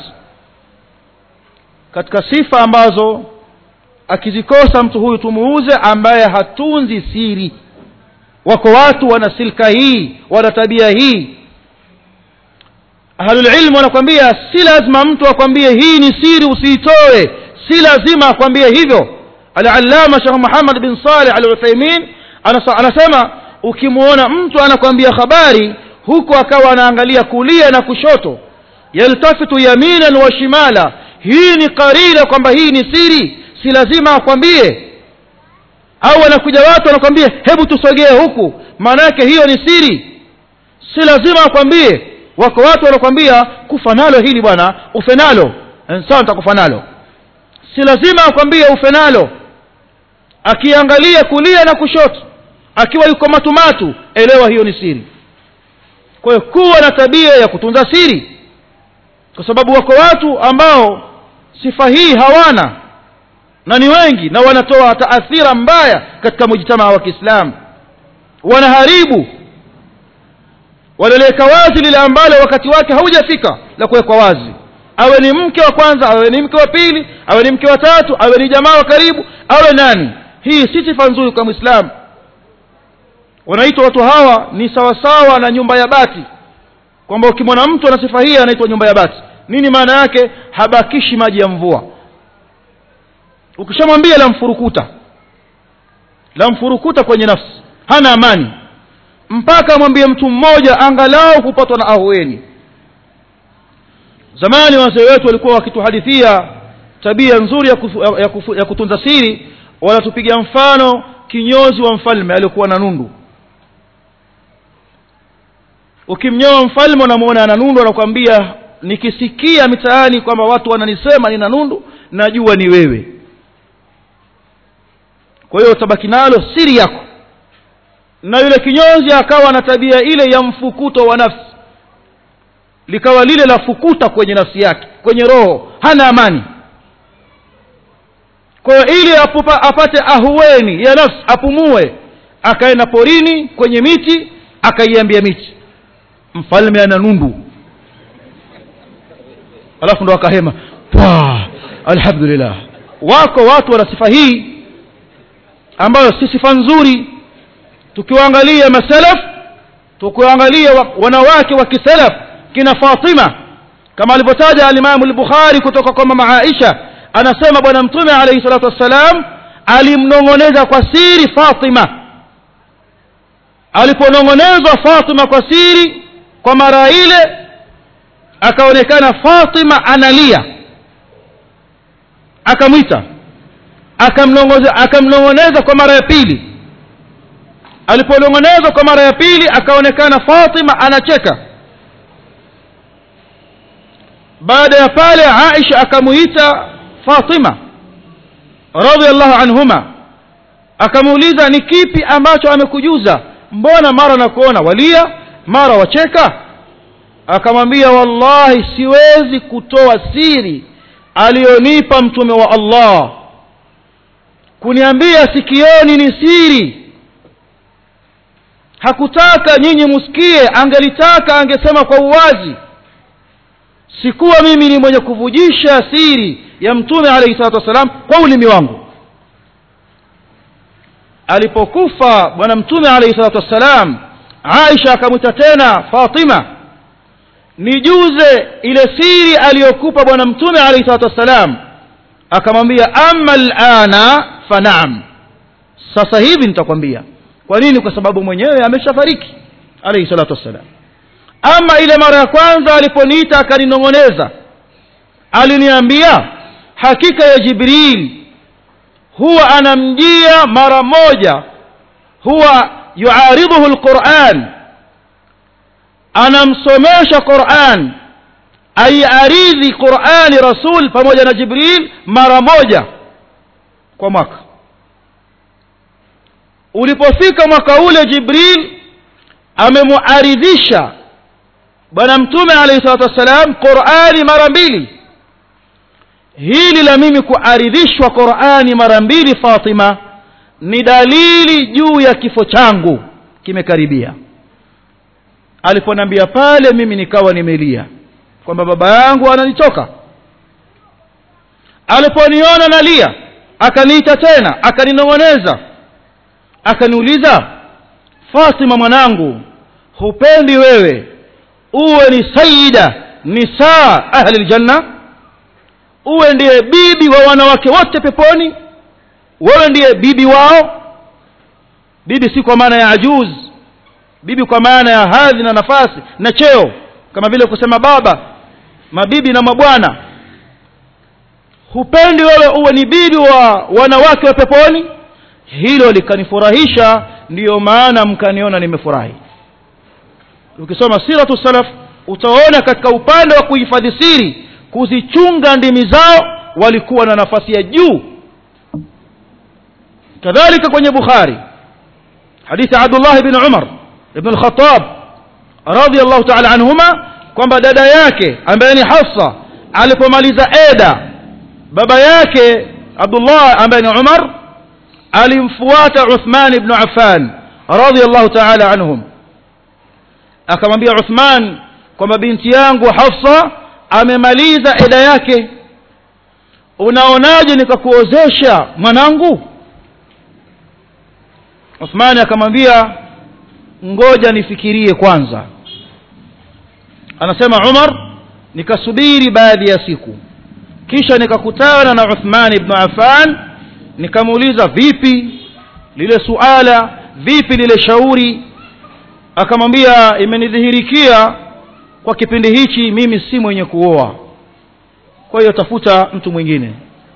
A: katika sifa ambazo akizikosa mtu huyu tumuuze ambaye hatunzi siri wako watu wana silka hii wana tabia hii ahlulilmu wanakwambia si lazima mtu akwambie hii ni siri usiitoe si lazima akwambie hivyo alalama shekh muhammad bin saleh al uthaimin anasema ukimwona mtu anakwambia habari huku akawa anaangalia kulia na kushoto yaltafitu yaminan wa shimala hii ni karina kwamba hii ni siri si lazima akwambie au wanakuja watu wanakwambia hebu tusogee huku maana yake hiyo ni siri si lazima akwambie wako watu wanakwambia kufa nalo hili bwana ufe nalo sawa nitakufa nalo si lazima akwambie ufe nalo akiangalia kulia na kushoto akiwa yuko matumatu elewa hiyo ni siri kwa hiyo kuwa na tabia ya kutunza siri kwa sababu wako watu ambao sifa hii hawana na ni wengi na wanatoa taathira mbaya katika mujtamaa wa kiislamu
B: wanaharibu wanaliweka wazi lile ambalo wakati wake haujafika la kuwekwa wazi awe ni mke wa kwanza awe ni mke wa pili awe ni mke wa tatu awe ni jamaa wa karibu awe nani hii si sifa nzuri kwa mwislamu wanaitwa watu hawa ni sawasawa na nyumba ya bati kwamba ukimwona mtu ana sifa hii anaitwa nyumba ya bati nini maana yake habakishi maji ya mvua ukishamwambia la mfurukuta la mfurukuta kwenye nafsi hana amani mpaka amwambie mtu mmoja angalau kupatwa na ahueni zamani wazee wetu walikuwa wakituhadithia tabia nzuri ya, kufu, ya, kufu, ya kutunza siri wanatupiga mfano kinyozi wa mfalme aliyekuwa na nundu ukimnyoa mfalme unamwona ana nundu anakuambia nikisikia mitaani kwamba watu wananisema nina nundu najua ni wewe kwa hiyo utabaki nalo siri yako na yule kinyozi akawa na tabia ile ya mfukuto wa nafsi likawa lile la fukuta kwenye nafsi yake kwenye roho hana amani kwa hiyo ili apupa, apate ahueni ya nafsi apumue akaenda porini kwenye miti akaiambia miti mfalme ana nundu alafu ndo akahema pwa alhamdulillah wako watu wana sifa hii ambayo si sifa nzuri tukiwaangalia masalaf tukiwaangalia wanawake wa kisalaf kina fatima kama alivyotaja alimamu lbukhari kutoka kwa mama aisha anasema bwana mtume alaihi salatu wassalam alimnong'oneza kwa siri fatima aliponong'onezwa fatima kwa siri kwa mara ile akaonekana fatima analia akamwita akamnong'oneza kwa mara ya pili aliponong'onezwa kwa mara ya pili akaonekana fatima anacheka baada ya pale aisha akamuita fatima radiallahu anhuma akamuuliza ni kipi ambacho amekujuza mbona mara nakuona walia mara wacheka akamwambia wallahi siwezi kutoa siri aliyonipa mtume wa allah kuniambia sikioni ni siri hakutaka nyinyi musikie angelitaka angesema kwa uwazi sikuwa mimi ni mwenye kuvujisha siri ya mtume alayhi salatu wassalam kwa ulimi wangu alipokufa bwana mtume alayhi salatu wassalam aisha akamwita tena fatima nijuze ile siri aliyokupa bwana mtume alayhi salatu wassalam akamwambia ama lana fanaam sasa hivi nitakwambia kwa nini kwa sababu mwenyewe ameshafariki alayhi salatu wassalam ama ile mara ya kwanza aliponiita akaninong'oneza aliniambia hakika ya jibril huwa anamjia mara moja huwa yuaridhuhu lquran anamsomesha quran aiaridhi qurani rasul pamoja na jibril mara moja kwa mwaka ulipofika mwaka ule jibril amemuaridhisha bwana mtume alayhi salatu wassalam qurani mara mbili hili la mimi kuaridhishwa qurani mara mbili fatima ni dalili juu ya kifo changu kimekaribia aliponambia pale mimi nikawa nimelia kwamba baba yangu ananitoka aliponiona nalia akaniita tena akaninong'oneza akaniuliza fatima mwanangu hupendi wewe uwe ni sayida nisaa ahli ljanna uwe ndiye bibi wa wanawake wote peponi wewe ndiye bibi wao bibi si kwa maana ya ajuz bibi kwa maana ya hadhi na nafasi na cheo kama vile kusema baba mabibi na mabwana hupendi wewe uwe ni bibi wa wanawake wa peponi hilo likanifurahisha ndiyo maana mkaniona nimefurahi ukisoma siratu salaf utaona katika upande wa kuhifadhi siri kuzichunga ndimi zao walikuwa na nafasi ya juu kadhalika kwenye bukhari hadithi abdullah bn umar ibn al-khattab radiyallahu ta'ala anhuma kwamba dada yake ambaye ni hafsa alipomaliza eda baba yake abdullah ambaye ni umar alimfuata uthman ibn affan radhiallahu taala anhum akamwambia uthman kwamba binti yangu hafsa amemaliza eda yake unaonaje nikakuozesha mwanangu uthmani akamwambia ngoja nifikirie kwanza anasema umar nikasubiri baadhi ya siku kisha nikakutana na uthman ibnu affan nikamuuliza vipi lile suala vipi lile shauri akamwambia imenidhihirikia kwa kipindi hichi mimi si mwenye kuoa kwa hiyo tafuta mtu mwingine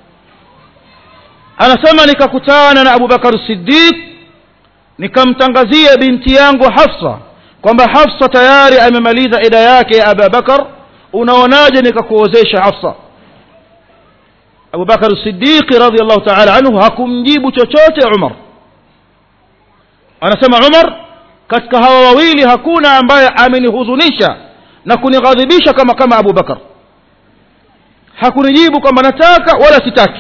B: anasema nikakutana na abubakar siddiq nikamtangazia binti yangu hafsa kwamba hafsa tayari amemaliza ida yake ya abubakar unaonaje nikakuozesha hafsa abubakar siddiqi radiallahu taala anhu hakumjibu chochote umar anasema umar katika hawa wawili hakuna ambaye amenihuzunisha na kunighadhibisha kama kama abubakar hakunijibu kwamba nataka wala sitaki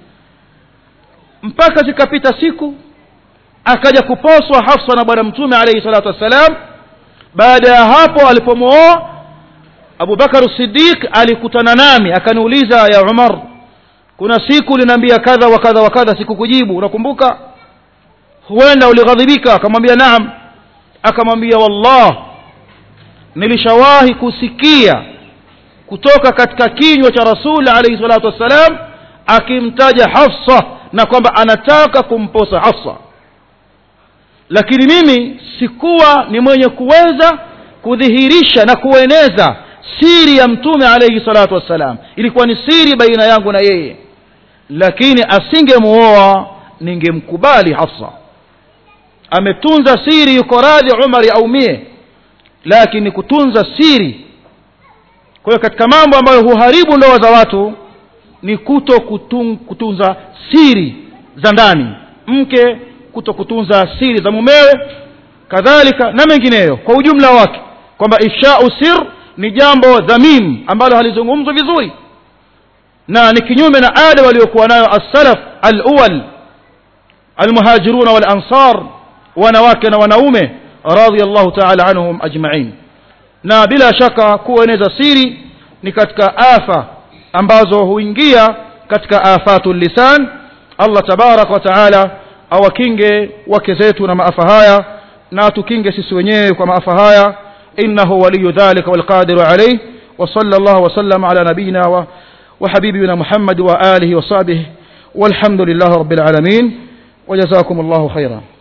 B: mpaka zikapita siku akaja kuposwa hafsa na bwana mtume alaihi salatu wassalam baada ya hapo alipomwoa abubakar sidiq alikutana nami akaniuliza ya umar kuna siku linaambia kadha wa kadha wa kadha sikukujibu unakumbuka huenda ulighadhibika akamwambia naam akamwambia wallah nilishawahi kusikia kutoka katika kinywa cha rasul alaihi salatu wassalam akimtaja hafsa na kwamba anataka kumposa hafsa lakini mimi sikuwa ni mwenye kuweza kudhihirisha na kueneza siri ya mtume alaihi salatu wassalam ilikuwa ni siri baina yangu na yeye lakini asingemuoa ningemkubali hafsa ametunza siri yuko radhi umari aumie lakini kutunza siri kwa hiyo katika mambo ambayo huharibu ndoa za watu ni kuto kutun, kutunza siri za ndani mke kuto kutunza siri za mumewe kadhalika na mengineyo kwa ujumla wake kwamba ifshau sir ni jambo dhamim ambalo halizungumzwi vizuri na ni kinyume na ada waliokuwa nayo assalaf alawal almuhajiruna walansar wanawake na wanaume radhiallahu taala anhum ajmain na bila shaka kueneza siri ni katika afa ambazo huingia katika afatu lisan allah tabaraka wa taala awakinge wake zetu na maafa haya na tukinge sisi wenyewe kwa maafa haya innahu waliyu dhalika walqadiru alayh وصلى الله وسلم على نبينا وحبيبنا محمد وآله وصحبه والحمد لله رب العالمين وجزاكم الله خيرا